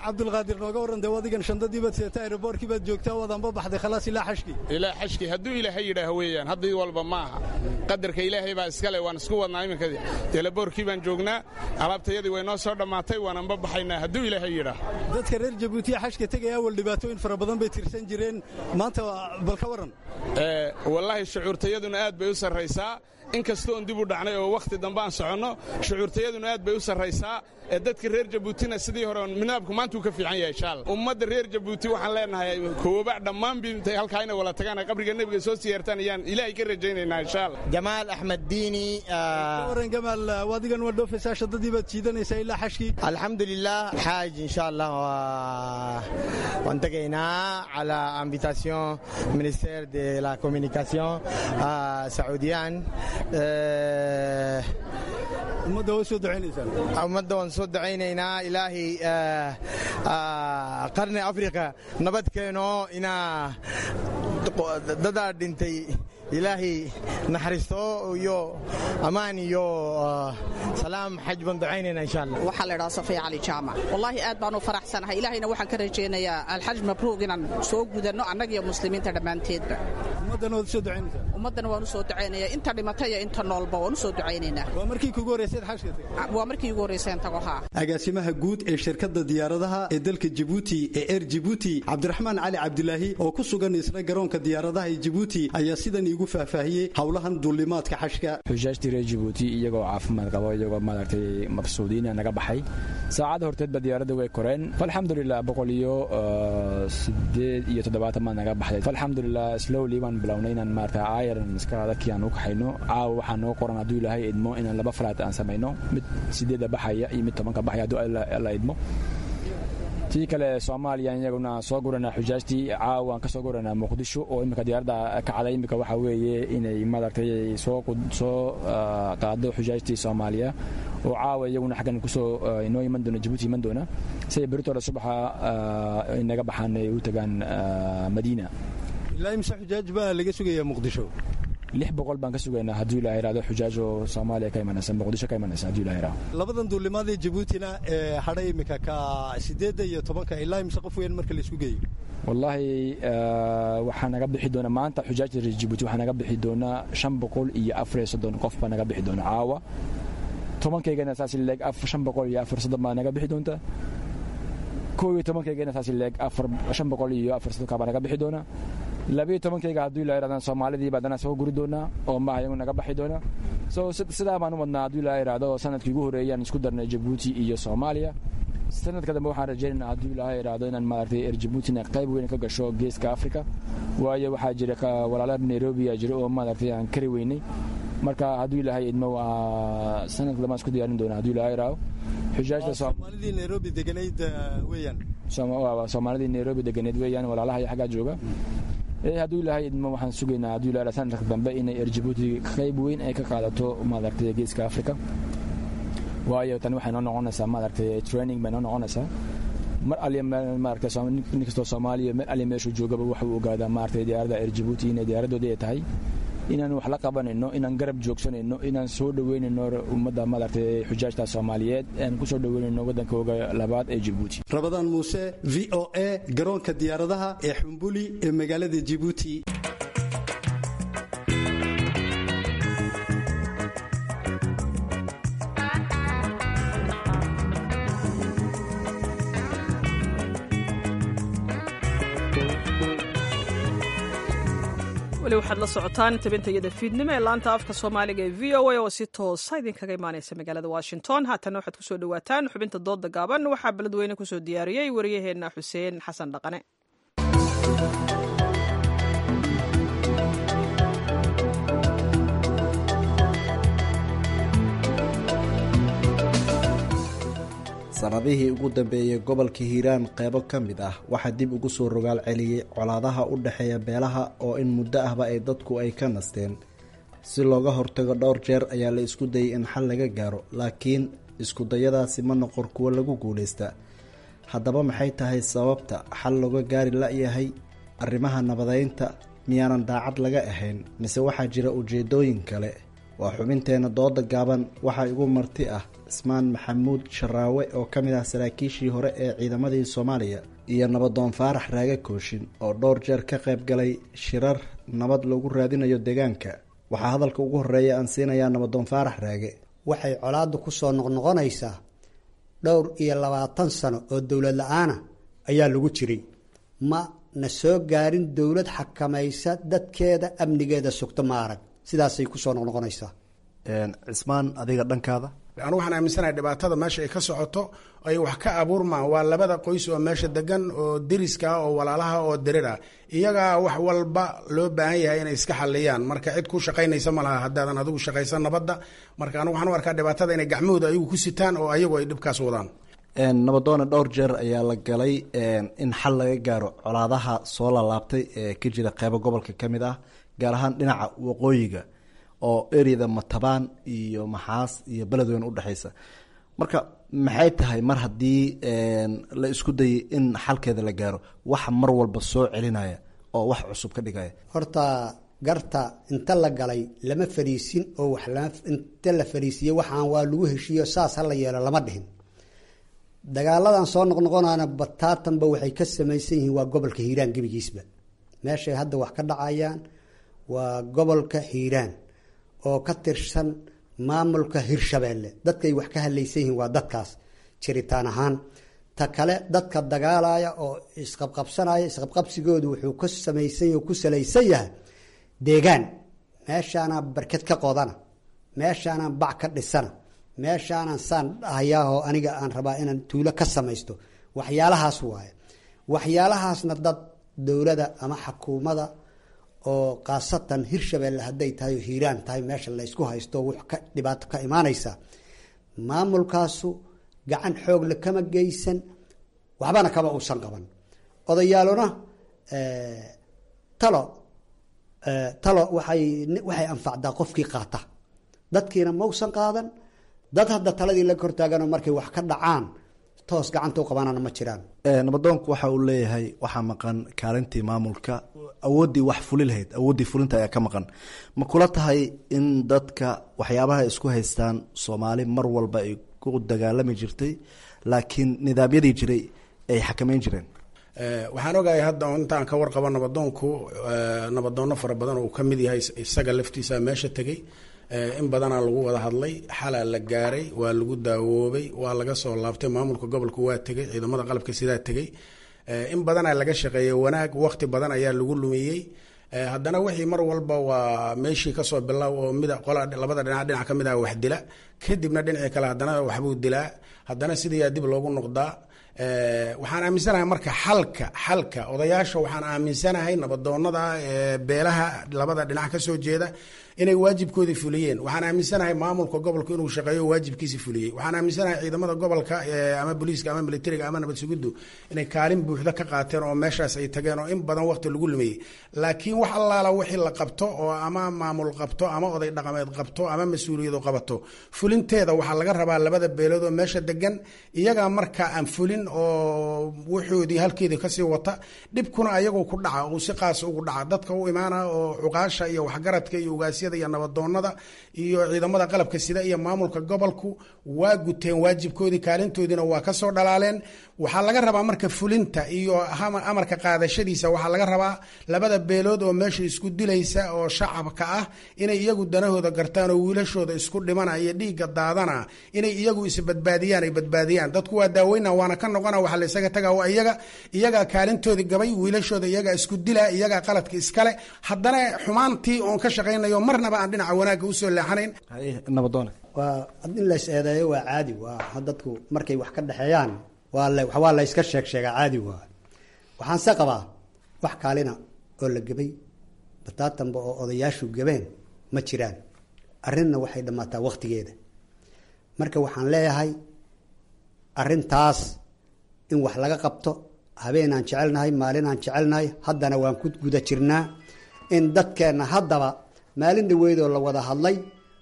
P: cabdulqaadir nooga warran dee adigan shandadii baad seeta aeroboorkii baad joogtaa wadanba baxday khalaas ilaa xashkii
S: ilaa xashkii hadduu ilaahay yidhaah weeyaan haddii walba ma aha qadarka ilaahay baa iskale waan isku wadnaa iminkadii eelaboorkii baan joognaa alaabtayadii way noo soo dhammaatay waananba baxaynaa hadduu ilaahay yidhaah
P: dadka reer jabuutiya xashka tegaya awal dhibaatooyin fara badan bay tirsan jireen maanta bal ka warran
S: wallaahi shucuurtayaduna aad bay u sarraysaa inkastoon dib u dhacnay oo wakhti dambe aan soconno shucuurtayaduna aad bay u sarraysaa ee dadka reer jabuutina sidii hore minaabku maanta uu ka fiican yahay shaal ummadda reer jabuuti waxaan leenahay koobac dhammaan bi intay halkaa inay wala tagaan qabriga nebiga soo siyaartaan ayaan ilaahay ka rajaynaynaa insha allah
T: jamaal axmed diini
P: waran gamaal adigan waa dhoofaysaa shadadii baad jiidanaysaa ilaa xashkii
T: alxamdulilah xaaj insha allah waan tegaynaa cala invitation ministère de la communication sacuudiyaan
P: ummadda waa soo ducaynaysaan
T: ummadda waan soo ducaynaynaa ilaahay qarni afrika nabad keeno inaa dadaa dhintay ilaahay naxariisto iyo ammaan iyo salaam xaj baan ducaynayna insha allah
U: waxaa la idhaha safiya cali jaamac wallaahi aad baan u faraxsanahay ilaahayna waxaan ka rajaynayaa alxaj mabruuq inaan soo gudanno annagiyo muslimiinta dhammaanteedba
P: ummaddana waad u soo ducaynaysaa
U: ummaddana waan u soo ducaynaya inta dhimata iyo inta noolba waan u soo ducaynaynaa
P: waa markii kugu horrayseed xashka
U: waa markii ugu horrayseen tago haa
P: agaasimaha guud ee shirkadda diyaaradaha ee dalka jibuuti ee air jibuuti cabdiraxmaan cali cabdilaahi oo ku sugan isna garoonka diyaaradaha ee jibuuti ayaa sidan iigu faahfaahiyey howlahan duulimaadka xashka
V: xujaajtii reer jibuuti iyagoo caafimaad qabo iyagoo maaragtay mabsuudiina naga baxay saacadda horteedba diyaaradda way koreen falxamdulilah boqol iyo sideed iyo toddobaatan baa naga baxday falxamdulilah slowly baan bilownay inaan maarata iron iska dadkii aan u kaxayno caawa waxaa noo qoran hadduu ilaahay idmo inaan laba falaad aan samayno mid sideedda baxaya iyo mid tobanka baxaya hadduu alla idmo tii kale soomaaliya iyaguna soo guranaa xujaajtii caawa aan ka soo guranaa muqdisho oo imika diyaaradda kacday imika waxaa weeye inay maaragtay soo soo qaado xujaajtii soomaaliya oo caawa iyaguna xaggan kusoo inoo iman doona jabuuti iman doona siday beritooda subaxa inaga baxaan ay u tagaan madiina
P: ilaa imse xujaaj baa laga sugayaa muqdisho
V: lix boqol baan ka sugaynaa hadduu ilaha irahdo xujaaj oo soomaaliya ka imanaysa muqdisho ka imanaysa hadduu ilaha irahdo
P: labadan duulimaad ee jabuutina ee hadhay imika ka sideedda iyo tobanka ilaa imse qof weyn marka la isku geeyo
V: wallaahi waxaa naga bixi doona maanta xujaajta reer jabuuti waxaa naga bixi doonaa shan boqol iyo afar iyo soddon qof baa naga bixi doona caawa tobankaygana saas leeg shan boqol iyo afar soddon baa naga bixi doonta kow iyo tobankaygana saas leeg afar shan boqol iyo afar soddonka baa naga bixi doona labiyo tobankayga hadduu ilaa irahdaan soomaalidii baa dana soo guri doonaa oo maaha iyagu naga baxi doona so sidaa baan u wadnaa hadduu ilaa irahdo sanadkii ugu horreeyaan isku darnay jabuuti iyo soomaaliya sanadka dambe waxaan rajaynaynaa hadduu ilaahay idhaahdo inaan maaragtay er jabuutina qayb weyn ka gasho geeska afrika waayo waxaa jira walaala nairobi aa jira oo maaragtay aan kari weynay marka hadduu ilaahay idmo waa sanadka dambe aan isku diyaarin doona hadduu ilaahay idhaahdo xujaajta
P: soomaalidii nairobi deganayd weeyaan
V: soomaalidii nairobi deganeed weeyaan walaalaha iyo xaggaa jooga hadduu ilaahay idmo waxaan sugaynaa hadduu ilaahay sanadka dambe inay er jabuuti qayb weyn ay ka qaadato maaragtay geeska afrika waayo tani waxay noo noqonaysaa maaragtay training bay noo noqonaysaa mar aliya maaragtay nin kastoo soomaaliya mar aliya meeshuu joogaba waxa uu ogaadaa maaragtay diyaaradda air jabuuti inay diyaaradoodii ay tahay inaan wax la qabanayno inaan garab joogsanayno inaan soo dhoweynayno ummadda maaragtay xujaajta soomaaliyeed aan ku soo dhoweynayno waddankooga labaad ee jabuuti
P: rabadaan muuse v o a garoonka diyaaradaha ee xumbuli ee magaalada jabuuti
B: weli waxaad la socotaan tabintayada fiidnimo ee laanta afka soomaaliga ee v o a oo si toosa idinkaga imaanaysa magaalada washington haatana waxaad kusoo dhawaataan xubinta dooda gaaban waxaa beledweyne kusoo diyaariyey wariyaheenna xuseen xasan dhaqane
W: sanadihii ugu dambeeyey gobolka hiiraan qeybo ka mid ah waxaa dib ugu soo rogaal celiyey colaadaha u dhexeeya beelaha oo in muddo ahba ay dadku ay ka nasteen si looga hortago dhowr jeer ayaa la isku dayay in xal laga gaaro laakiin iskudayadaasi ma noqon kuwo lagu guuleysta haddaba maxay tahay sababta xal looga gaari la-yahay arrimaha nabadeynta miyaanan daacad laga ahayn mise waxaa jira ujeedooyin kale waa xubinteenna dooda gaaban waxaa igu marti ah cismaan maxamuud sharaawe oo ka mid ah saraakiishii hore ee ciidamadii soomaaliya iyo nabadoon faarax raage kooshin oo dhowr jeer ka qayb galay shirar nabad lagu raadinayo deegaanka waxaa hadalka ugu horeeya aan siinayaa nabadoon faarax raage
E: waxay colaaddu ku soo noqnoqonaysaa dhowr iyo labaatan sano oo dowlad la-aana ayaa lagu jiray ma na soo gaarin dowlad xakamaysa dadkeeda amnigeeda sugto ma arag sidaasay kusoo noqnoqonaysaa
W: cismaan adiga dhankaada
F: anu waxaan aaminsanahay dhibaatada meesha ay ka socoto ay wax ka abuurmaan waa labada qoys oo meesha degan oo deriska ah oo walaalaha oo dirir ah iyagaa wax walba loo baahan yahay inay iska xaliyaan marka cid ku shaqaynaysa ma laha haddaadan adigu shaqaysan nabadda marka anu waxaan u arkaa dhibaatada inay gacmahooda ayagu ku sitaan oo ayagu ay dhibkaas wadaan
W: nabadoone dhowr jeer ayaa la galay in xal laga gaaro colaadaha soo laalaabtay ee ka jira qeybo gobolka ka mid ah gaar ahaan dhinaca waqooyiga oo ereyada matabaan iyo maxaas iyo beledweyne udhexeysa marka maxay tahay mar haddii la isku dayay in xalkeeda la gaaro waxa mar walba soo celinaya oo wax cusub ka dhigaya
E: horta garta inta la galay lama fariisin oo wax inta la fariisiyey waxaan waa lagu heshiiyo saas hala yeelo lama dhihin dagaaladan soo noqnoqonana bataatanba waxay ka samaysan yihiin waa gobolka hiiraan gebigiisba meeshay hadda wax ka dhacayaan waa gobolka hiiraan oo ka tirsan maamulka hirshabeelle dadkay wax ka hadlaysan yihiin waa dadkaas jiritaan ahaan ta kale dadka dagaalaya oo isqabqabsanaya isqabqabsigoodu wuxuu ka samaysan yahy ku salaysan yahay deegaan meeshaanaa barked ka qodana meeshaanaan bac ka dhisana meeshaanaan saan dhahayaahoo aniga aan rabaa inaan tuulo ka samaysto waxyaalahaas waaye waxyaalahaasna dad dowlada ama xakuumada oo khaasatan hirshabeelle hadday tahay oo hiiraan tahay meesha laysku haysto wux ka dhibaato ka imaanaysa maamulkaasu gacan xoogle kama geysan waxbana kama uusan qaban odayaaluna talo talo waxay waxay anfacdaa qofkii qaata dadkiina mausan qaadan dad hadda taladii la kortaaganoo markay wax ka dhacaan toos gacanta u qabanana ma jiraan
W: nabadoonku waxa uu leeyahay waxaa maqan kaalintii maamulka awooddii wax fuli lahayd awooddii fulinta ayaa ka maqan ma kula tahay in dadka waxyaabaha isku haystaan soomaali mar walba ay ku dagaalami jirtay laakiin nidaamyadii jiray ay xakameyn jireen
F: waxaan ogahay hadda intaan ka warqabo nabadoonku nabadoonno fara badan oo uu ka mid yahay isaga laftiisa meesha tegey in badanaa lagu wada hadlay xalaa la gaaray waa lagu daawoobay waa laga soo laabtay maamulka gobolka waa tegey ciidamada qalabka sidaa tegey in badanaa laga shaqeeyey wanaag waqti badan ayaa lagu lumiyey haddana wixii mar walba waa meeshii kasoo bilow oo mid qola labada dhinac dhinac ka mid ah wax dila kadibna dhinacii kale haddana waxbuu dilaa haddana sidayaa dib loogu noqdaa waxaan aaminsanahay marka xalka xalka odayaasha waxaan aaminsanahay nabadoonada beelaha labada dhinac kasoo jeeda inay waajibkoodii fuliyeen waxaan aaminsanahay maamulka gobolka inuu shaqeeyo waajibkiisi fuliyey waxaan aaminsanahay ciidamada gobolka ama booliiska ama militariga ama nabad sugiddu inay kaalin buuxda ka qaateen oo meeshaas ay tageen oo in badan waqti lagu lumeeyey laakiin wax allaala wixii la qabto oo ama maamul qabto ama oday dhaqameed qabto ama mas-uuliyadu qabato fulinteeda waxaa laga rabaa labada beelood oo meesha degan iyagaa markaa aan fulin oo wuxoodii halkeedii kasii wata dhibkuna ayagoo ku dhaca uu si qaasa ugu dhaca dadka u imaana oo cuqaasha iyo waxgaradka iyo ugaasyada iyo nabadoonada iyo ciidamada qalabka sida iyo maamulka gobolku waa guteen waajibkoodii kaalintoodiina waa kasoo dhalaaleen waxaa laga rabaa marka fulinta iyo amarka qaadashadiisa waxaa laga rabaa labada beelood oo meesha isku dilaysa oo shacabka ah inay iyagu danahooda gartaan oo wiilashooda isku dhimana iyo dhiigga daadana inay iyagu isbadbaadiyaan ay badbaadiyaan dadku waa daaweyna waana ka noqona waxa la isaga taga waa iyaga iyagaa kaalintoodii gabay wiilashooda iyagaa isku dila iyagaa qaladka iskale haddana xumaantii oon ka shaqaynayo marnaba aan dhinaca wanaagga usoo leexanayn
W: nabadoone
E: waa in lays eedeeyo waa caadi waa dadku markay wax ka dhexeeyaan waa waa layska sheeg sheegaa caadi waa waxaanse qabaa wax kaalina oo la gebay bataatanba oo odayaashu gebeen ma jiraan arrinna waxay dhammaataa wakhtigeeda marka waxaan leeyahay arrintaas in wax laga qabto habeenaan jecelnahay maalinaan jecelnahay haddana waan ku guda jirnaa in dadkeenna haddaba maalin dhaweydoo la wada hadlay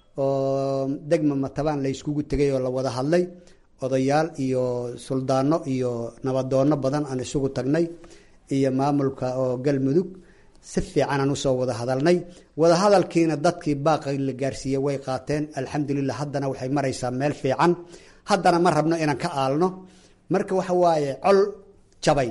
E: oo degma matabaan layskugu tegay oo la wada hadlay odayaal iyo suldaano iyo nabadoonno badan aan isugu tagnay iyo maamulka oo galmudug si fiicanaan usoo wada hadalnay wada hadalkiina dadkii baaqi la gaarsiiyey way qaateen alxamdulilah haddana waxay maraysaa meel fiican haddana ma rabno inaan ka aalno marka waxa waaye col jabay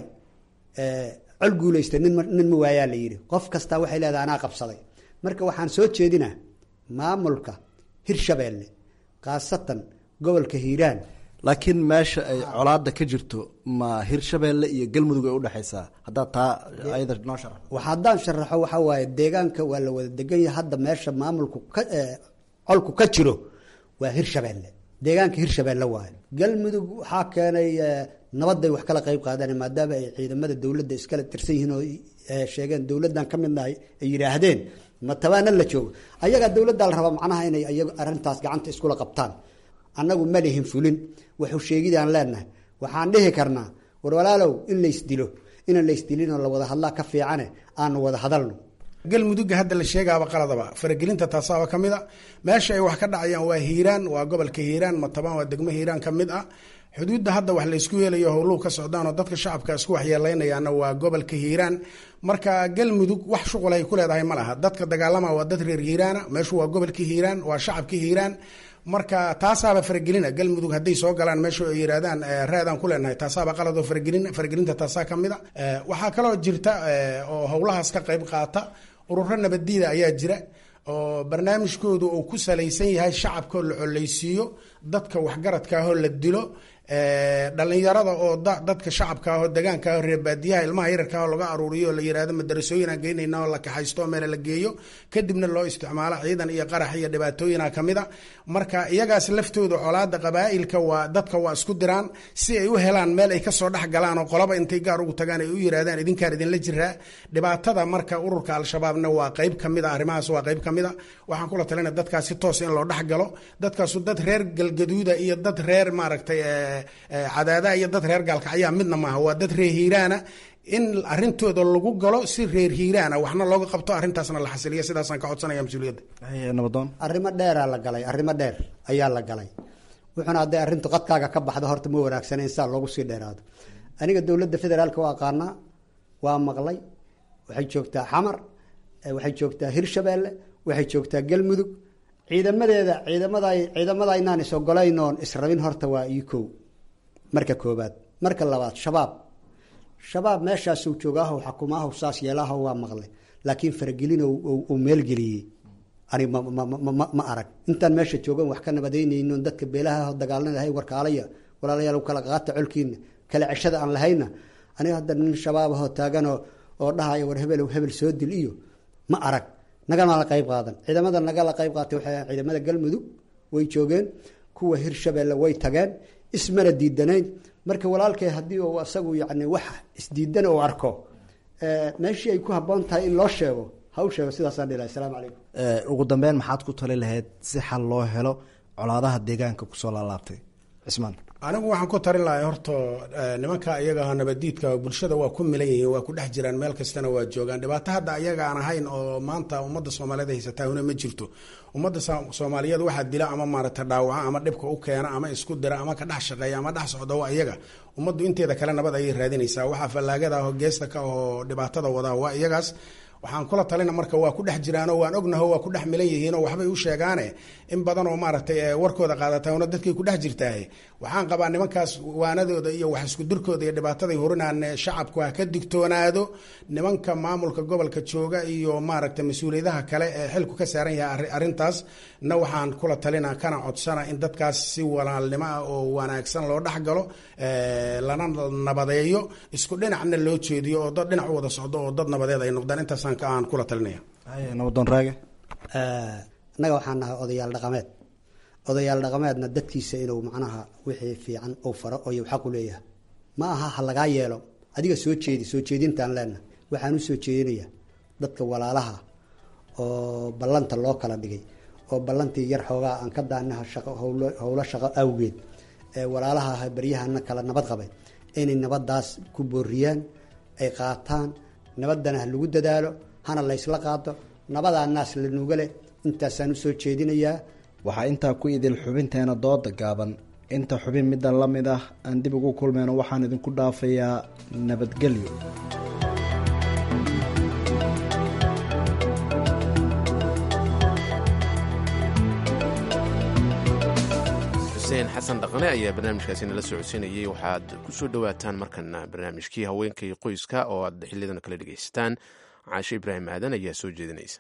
E: col guulaysta nin nin ma waayaa la yidhi qof kastaa waxay leedahay anaa qabsaday marka waxaan soo jeedinaa maamulka hirshabeelle khaasatan gobolka hiiraan
W: laakiin meesha ay colaada ka jirto ma hirshabeelle iyo galmudug ay udhexaysaa haddaad taa ayada noo sharax
E: wax haddaan sharaxo waxaa waaye deegaanka waa la wada degan yahay hadda meesha maamulku ka colku ka jiro waa hirshabeelle deegaanka hirshabeelle waaye galmudug waxaa keenay nabadday wax kala qayb qaadaan maadaama ay ciidamada dowladda iskala tirsan yihiin oo sheegeen dowladdan ka midnahay ay yidhaahdeen ma tabaana la joogo ayagaa dowladdaa la rabaa macnaha inay iyagu arrintaas gacanta iskula qabtaan annagu ma lihin fulin wuxuu sheegidaan leenahay waxaan dhihi karnaa war walaalow in laysdilo inaan laysdilinoo la wada hadlaa ka fiicane aanu wada hadalno
F: galmudugga hadda la sheegaaba qaladaba faragelinta taasaaba ka mid a meesha ay wax ka dhacayaan waa hiiraan waa gobolka hiiraan matabaan waa degmo hiiraan ka mid ah xuduudda hadda wax laysku yeelayo howluhu ka socdaan oo dadka shacabka isku waxyeeleynayaana waa gobolka hiiraan marka galmudug wax shuqul ay ku leedahay ma laha dadka dagaalama waa dad reer hiiraana meeshu waa gobolka hiiraan waa shacabka hiiraan marka taasaaba faragelina galmudug hadday soo galaan meesha ay yidhahdaan raadaan ku leenahay taasaaba qaladoo faragelin faragelinta taasaa ka mid a waxaa kaloo jirta oo howlahaas ka qayb qaata ururo nabaddiida ayaa jira oo barnaamijkoodu uu ku salaysan yahay shacabkaoo la coleysiiyo dadka waxgaradka ahoo la dilo dhalinyarada oo dadka shacabka ahoo degaanka aho reerbaadiyaha ilmaha yararka ahoo laga aruuriyo oo la yihahdo madarasooyinaan geynayna oo la kaxaysto meela la geeyo kadibna loo isticmaalo ciidan iyo qarax iyo dhibaatooyina kamid a marka iyagaas laftooda colaada qabaa'ilka waa dadka waa isku diraan si ay u helaan meel ay kasoo dhex galaan oo qolaba intay gaar ugu tagaan ay u yirahdaan idinkaan idinla jiraa dhibaatada marka ururka al-shabaabna waa qeyb kamid a arrimahaas waa qeyb kamid a waxaan kula talina dadkaas si toos in loo dhex galo dadkaasu dad reer galgaduuda iyo dad reer maaragtay cadaadaha iyo dad reer gaalkacyaa midna maaha waa dad reer hiiraana in arintooda lagu galo si reer hiiraana waxna looga qabto arrintaasna la xasiliya sidaasaan ka codsanaya mas-uuliyadda
W: nabadoon
E: arrimo dheeraa la galay arrimo dheer ayaa la galay wuxuuna hadday arrintu qadkaaga ka baxdo horta ma wanaagsana in saa loogu sii dheeraado aniga dowladda federaalka waa aqaanaa waa maqlay waxay joogtaa xamar waxay joogtaa hirshabeelle waxay joogtaa galmudug ciidamadeeda ciidamada ciidamada inaan is ogolayn oon israbin horta waa io kow marka koobaad marka labaad shabaab shabaab meeshaasuu joogaaho xakumaaho saas yeelaaho waa maqle laakiin faragelin uu meelgeliyey ani ma arag intaan meesha joogan wax ka nabadaynayno dadka beelaha dagaalnadahay warkaalaya walaalayaal kala qaata colkiina kala ceshada aan lahayna aniga hadda nin shabaabahoo taaganoo oo dhahaya war hebel hebel soo dil iyo ma arag nagama la qayb qaadan ciidamada nagala qayb qaatay waxay ciidamada galmudug way joogeen kuwa hirshabeelle way tageen ismana diidanayn marka walaalkay haddii uu asagu yacni wax isdiidan uu arko meeshii ay ku habboon tahay in loo sheego ha u sheego sidaasaan dhilahay asalaamu calaykum
W: ugu dambeyn maxaad ku tali lahayd si xal loo helo colaadaha deegaanka kusoo laalaabtay cismaan
F: anigu waxaan ku tarin lahay horta nimanka iyaga nabadiidka bulshada waa ku milan yihiin waa ku dhex jiraan meel kastana waa joogaan dhibaato hadda ayaga aan ahayn oo maanta ummadda soomaaliyeed haysataa una ma jirto ummadda soomaaliyeed waxaa dila ama maarata dhaawaca ama dhibka u keena ama isku dira ama ka dhex shaqeeya ama dhex socda waa iyaga ummaddu inteeda kale nabad ayay raadinaysaa waxaa fallaagada aho geesta ka ahoo dhibaatada wadaa waa iyagaas waxaan kula talina marka waa ku dhex jiraanoo waan ognaho waa ku dhex milan yihiinoo waxbay u sheegaane in badan oo maaragtay warkooda qaadataana dadkay ku dhex jirtaahe waxaan qabaa nimankaas waanadooda iyo wax isku dirkooda iyo dhibaataday hurinaan shacabku ha ka digtoonaado nimanka maamulka gobolka jooga iyo maaragtay mas-uuliyadaha kale ee xilku ka saaran yahay arrintaas na waxaan kula talina kana codsana in dadkaas si walaalnimo ah oo wanaagsan loo dhex galo lana nabadeeyo isku dhinacna loo jeediyo oo dad dhinac u wada socdo oo dad nabadeed ay noqdaan intaasaan aan kula talinaya
W: nabadoon raage
E: annaga waxaan nahay odayaal dhaqameed odayaal dhaqameedna dadkiisa inuu macnaha wixii fiican uu faro oo xaqu leeyahay ma aha ha lagaa yeelo adiga soo jeedi soo jeedintaan leenahay waxaan u soo jeedinayaa dadka walaalaha oo ballanta loo kala dhigay oo ballantii yar xoogaa aan ka daanaha shaqo howlo howlo shaqo awgeed ee walaalaha baryahana kala nabad qabay inay nabadaas ku booriyaan ay qaataan nabadana ha lagu dadaalo hana laysla qaado nabadaa naas la nuuga leh intaasaan usoo jeedinayaa
W: waxaa intaa ku idil xubinteena dooda gaaban inta xubin middan la mid ah aan dib ugu kulmeyno waxaan idinku dhaafayaa nabadgelyo
A: xuseen xasan dhaqane ayaa barnaamijkaasi nala socodsiinayay waxaad ku soo dhowaataan markana barnaamijkii haweenka iyo qoyska oo aad xiliyadan kala dhegaysataan caashe ibraahim aadan ayaa soo jeedinaysa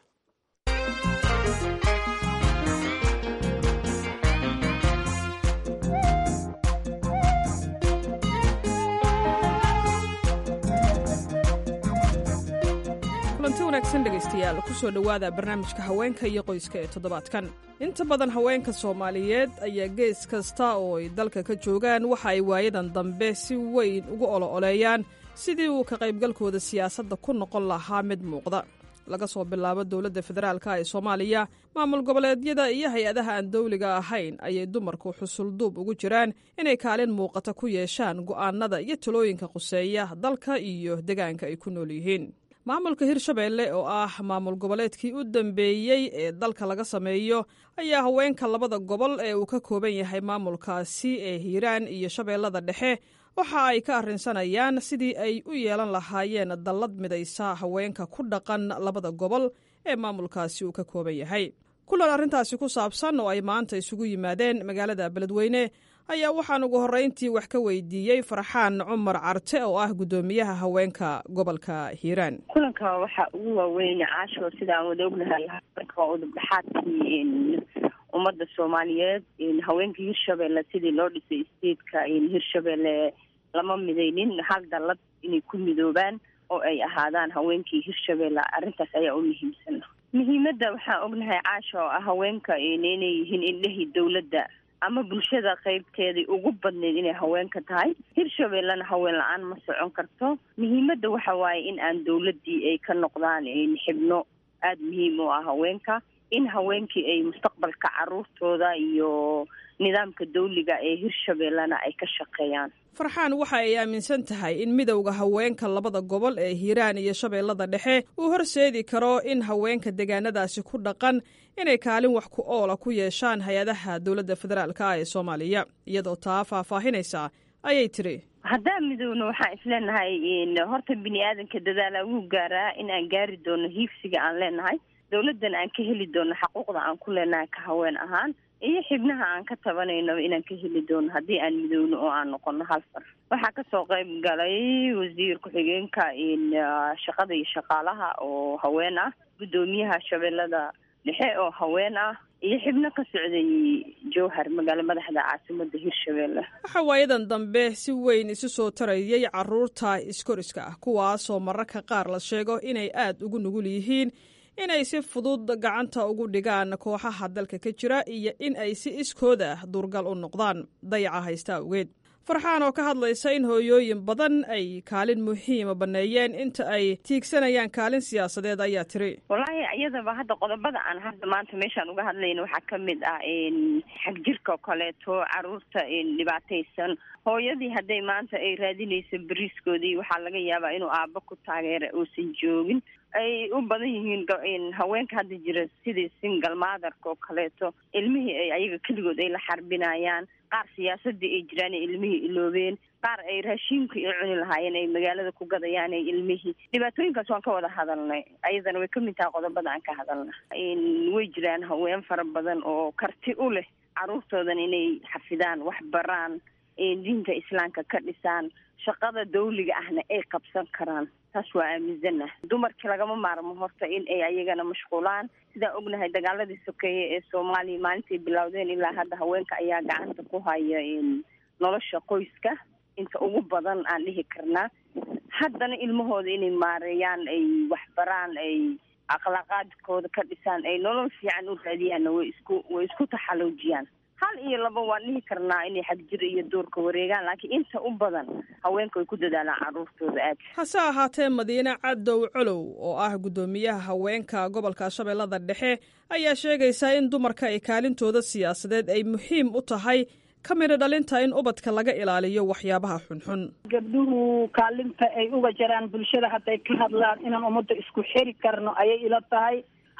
B: kulanti wanaagsan dhegaystayaal kusoo dhowaada barnaamijka haweenka iyo qoyska ee toddobaadkan inta badan haweenka soomaaliyeed ayaa gees kasta oo ay dalka ka joogaan waxa ay waayadan dambe si weyn ugu olo-oleeyaan sidii uu ka qaybgalkooda siyaasadda ku noqon lahaa mid muuqda laga soo bilaabo dowladda federaalka ee soomaaliya maamul goboleedyada iyo hay-adaha aan dawliga ahayn ayay dumarku xusulduub ugu jiraan inay kaalin muuqata ku yeeshaan go'aanada iyo talooyinka quseeya dalka iyo degaanka ay ku nool yihiin maamulka hirshabeelle oo ah maamul goboleedkii u dambeeyey ee dalka laga sameeyo ayaa haweenka labada gobol ee uu ka kooban yahay maamulkaasi ee hiiraan iyo shabeellada dhexe waxa ay ka arrinsanayaan sidii ay u yeelan lahaayeen dallad midaysa haweenka ku dhaqan labada gobol ee maamulkaasi uu ka kooban yahay kulan arrintaasi ku saabsan oo ay maanta isugu yimaadeen magaalada beledweyne ayaa waxaan ugu horrayntii wax ka weydiiyey farxaan cumar carte oo ah guddoomiyaha haweenka gobolka hiiraan
D: kulanka waxaa ugu waaweyn caasho sida aan wada ognahay haweenka waa udubdhaxaadkii ummadda soomaaliyeed haweenka hirshabeelle sidii loo dhisay statetka hirshabeelle lama midaynin hal dallad inay ku midoobaan oo ay ahaadaan haweenkii hirshabeelle arrintaas ayaa u muhiimsan muhiimadda waxaan ognahay caasho oo ah haweenka inay yihiin indhahii dowladda ama bulshada qaybteedii ugu badnayd inay haweenka tahay hirshabeellena haween la-aan ma socon karto muhiimadda waxa waaye in aan dowladdii ay ka noqdaan xibno aada muhiim u ah haweenka in haweenkii ay mustaqbalka caruurtooda iyo nidaamka dawliga ee hirshabeellena ay ka shaqeeyaan
B: farxaan waxa ay aaminsan tahay in midowda haweenka labada gobol ee hiiraan iyo shabeellada dhexe uu horseedi karo in haweenka deegaanadaasi ku dhaqan inay kaalin wax ku oola ku yeeshaan hay-adaha dowladda federaalka ee soomaaliya iyadoo taa faahfaahinaysa ayay tiri
D: haddaan midowna waxaan isleenahay horta bini aadanka dadaala wuu gaaraa in aan gaari doono hiigsiga aan leenahay dowladdan aan ka heli doono xaquuqda aan ku leenahay ka haween ahaan iyo xibnaha aan ka tabanaynaba inaan ka heli doono haddii aan midowno oo aan noqono hal far waxaa kasoo qayb galay wasiir ku-xigeenka shaqada iyo shaqaalaha oo haween ah guddoomiyaha shabeellada dhexe oo haween ah iyo xibno ka socday jowhar magaalo madaxda caasimada hirshabeelle
B: waxaa waayadan dambe si weyn isu soo tarayay caruurta iskoriska ah kuwaasoo mararka qaar la sheego inay aada ugu nugul yihiin inay si fudud gacanta ugu dhigaan kooxaha dalka ka jira iyo in ay si iskooda ah duurgal u noqdaan dayaca haysta awgeed farxaan oo ka hadlaysa in hooyooyin badan ay kaalin muhiima banneeyeen inta ay tiigsanayaan kaalin siyaasadeed ayaa tiri
D: wallaahi iyadaba hadda qodobada aan hadda maanta meeshaan uga hadlayna waxaa ka mid ah xagjirka oo kaleeto caruurta dhibaataysan hooyadii hadday maanta ay raadinayso beriiskoodii waxaa laga yaabaa inuu aabbo ku taageera uusan joogin ay u badan yihiin haweenka hadda jira sidii single motherka oo kaleeto ilmihii ay ayaga keligood ay la xarbinayaan qaar siyaasadii ay jiraan ay ilmihii iloobeen qaar ay raashiinka ay cuni lahaayeen ay magaalada ku gadayaan ay ilmihii dhibaatooyinkaas waan ka wada hadalnay ayadana way kamid tahay qodobada aan ka hadalna way jiraan haween fara badan oo karti u leh caruurtoodan inay xafidaan wax baraan diinta islaamka ka dhisaan shaqada dawliga ahna ay qabsan karaan taas waa aaminsanah dumarkii lagama maarmo horta in ay ayagana mashquulaan sidaan ognahay dagaaladii sokeeye ee soomaaliya maalintay bilowdeen ilaa hadda haweenka ayaa gacanta ku haya nolosha qoyska inta ugu badan aan dhihi karnaa haddana ilmahooda inay maareeyaan ay waxbaraan ay akhlaaqaadkooda ka dhisaan ay nolol fiican u raadiyaanna way isku way isku taxaluujiyaan hal iyo laba waan dhihi karnaa inay xagjir iyo duurka wareegaan laakiin inta u badan haweenka way ku dadaalaan caruurtooda aad
B: hase ahaatee madiine cadow colow oo ah guddoomiyaha haweenka gobolka shabeellada dhexe ayaa sheegaysaa in dumarka ay kaalintooda siyaasadeed ay muhiim u tahay ka midho dhalinta in ubadka laga ilaaliyo waxyaabaha xunxun
G: gabdhuhu kaalinta ay uga jaraan bulshada hadday ka hadlaan inaan ummadda isku xiri karno ayay ila tahay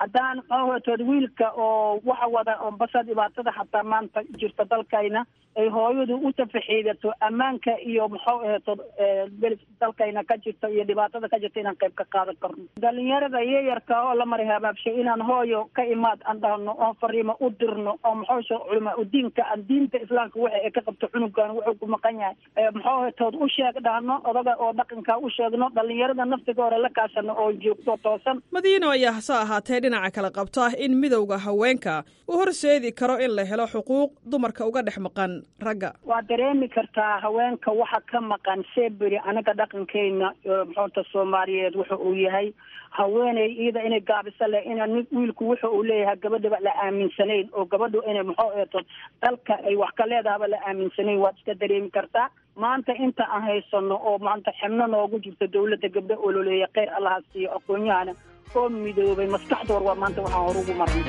G: haddaan maxaahatood wiilka oo waxa wada oo basa dhibaatada xataa maanta jirta dalkayna ay hooyadu u tafaxiidato ammaanka iyo maxuu ahatood dalkayna ka jirta iyo dhibaatada ka jirta inaan qayb ka qaadan karno dhalinyarada yayarka oo la maray habaabshay inaan hooyo ka imaad aan dhahno oon fariimo u dirno oo maxuusha culamaa udiinka aan diinta islaamka waxa ay ka qabto cunugan wuxuu ku maqan yahay maxuu ahatood u sheeg dhahno odaga oo dhaqanka u sheegno dhalinyarada naftiga hore la kaashano oo joogto toosan
B: madiino ayaa hase ahaatee dhinaca kale qabta in midowda haweenka uu horseedi karo in la helo xuquuq dumarka uga dhex maqan ragga
G: waa dareemi kartaa haweenka waxa ka maqan seberi anaga dhaqankeyna maxuuta soomaaliyeed wuxa uu yahay haweeney iyada inay gaabisa leh ina nin wiilku wuxa uu leeyahay gabadhaba la aaminsanayn oo gabadhu inay maxuu eeto dalka ay wax ka leedahaba la aaminsanayn waad iska dareemi kartaa maanta inta aan haysano oo maanta xibno noogu jirto dawladda gabdho ololeeya kheyr allaha siiyo aqoon-yahana oo midoobay maskaxdoor waa maanta waxaan hor ugu marnay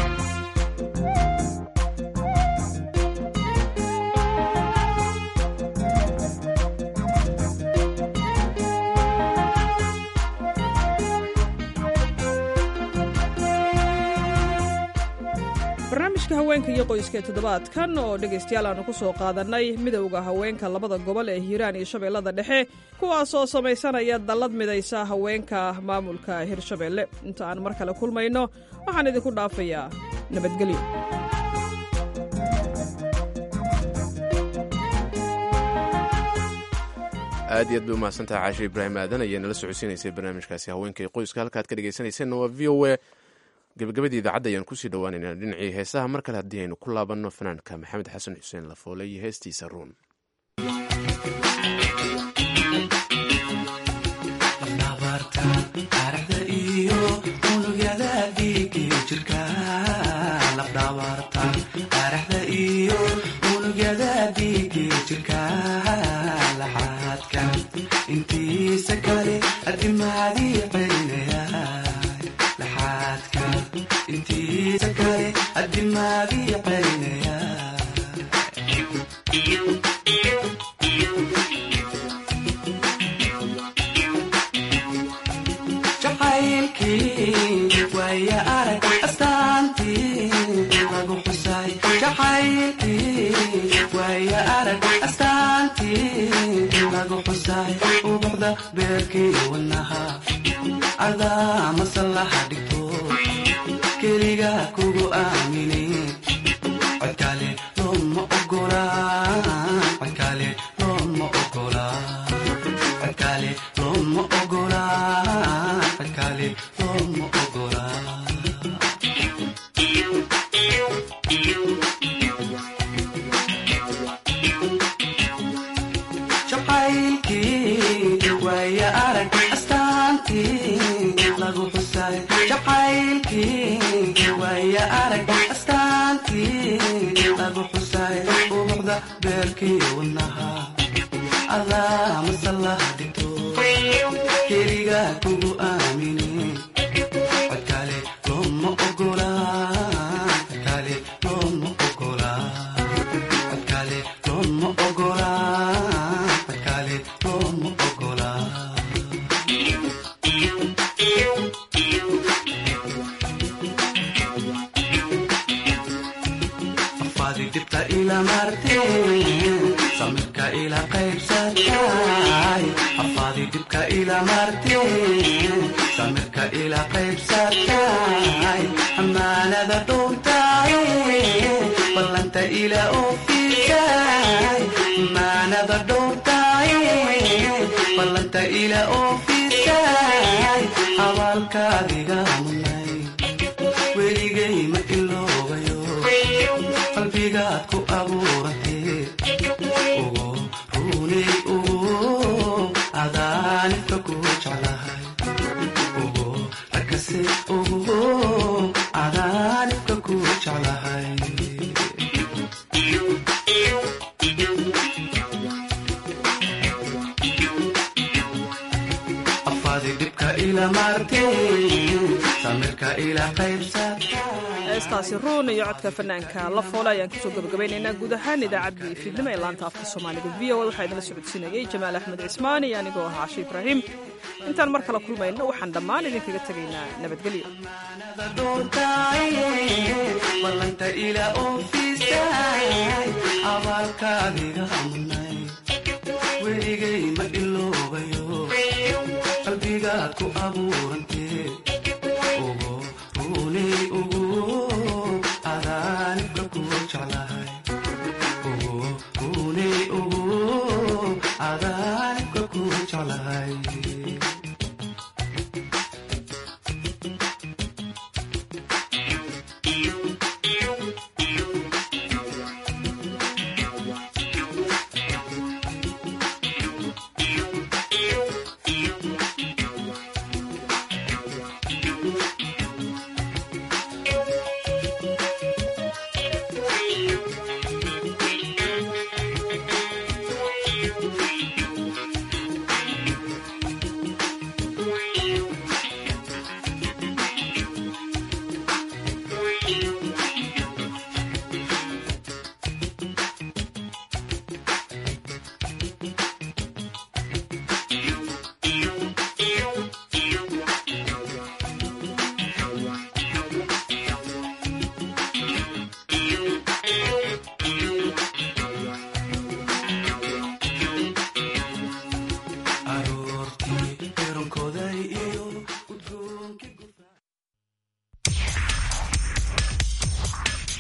B: barnaamijka haweenka iyo qoyska ee toddobaadkan oo dhegaystayaal aanu ku soo qaadannay midowda haweenka labada gobol ee hiiraan iyo shabeellada dhexe kuwaasoo samaysanaya dallad midaysa haweenka maamulka hirshabeelle inta aan mar kale kulmayno waxaan idinku dhaafayaa nabadgelyo
A: aad iyo aad bay umahadsantaha caashe ibraahim aadan ayaa nala socodsiinaysay barnaamijkaasi haweenka iyo qoyska halkaad ka dhegaysanayseena waa v o a gabagabadii idaacadda ayaan kusii dhowaaneynaa dhinacii heesaha mar kale haddii aynu ku laabanno fanaanka maxamed xasan xuseen lafoole iyo heestiisa ruun
H: intiisa kale adimaadii celinaya intiisa kale adimaadii celinaya jacaylkii waaya arag astaantii lagu xusay jacaylkii waaya arag astaantii lagu xusay ubuxda beerkii wanaha adaa masallaha dhigto keliga kugu aamini codkale looma ogola codkale looma ogola codkale looma ogola codkale looma ogola jacaylkii waaya arag astaantii lagu xusay jacaylkii waaya arag astaantii lagu xusay ubuxda beerkii wanaha adaa masallaha dhigto keliga kugu aamini codkale looma ogola codkale looma ogola codkale looma ogola codkale looma ogola afaadi dibta ila marteen samirka ila qaybsatay afaadi dibka ila marteen samirka ila qaybsatay amaanada dhuntay ballanta ila oofisay amaanada dhuntay ballanta ila oofisay abaalkaadiga munay weligay ma iloobayo qalbigaad ku abuuratee ugu runay ugu adaanibka ku jeclahay ugu rakase ugu adaanibka ku jeclahay afaadi dhibka ila marteen samirka ila qaybsata
B: heestaasi ruun iyo codka fanaanka la foole ayaan kusoo gabagabaynaynaa guud ahaan idaacaddii fiidnimo ee laanta afka soomaaliga v o a waxaa idinla socodsiinayay jamaal axmed cismaan iyo anigoo ah cashe ibraahim intaan mar kale kulmayno waxaan dhammaan idinkaga tegaynaa nabadgelyo
H: ballanta ila ofiisay abaalkaadiga mudnay weligay ma iloobayo qalbigaad ku abuurantee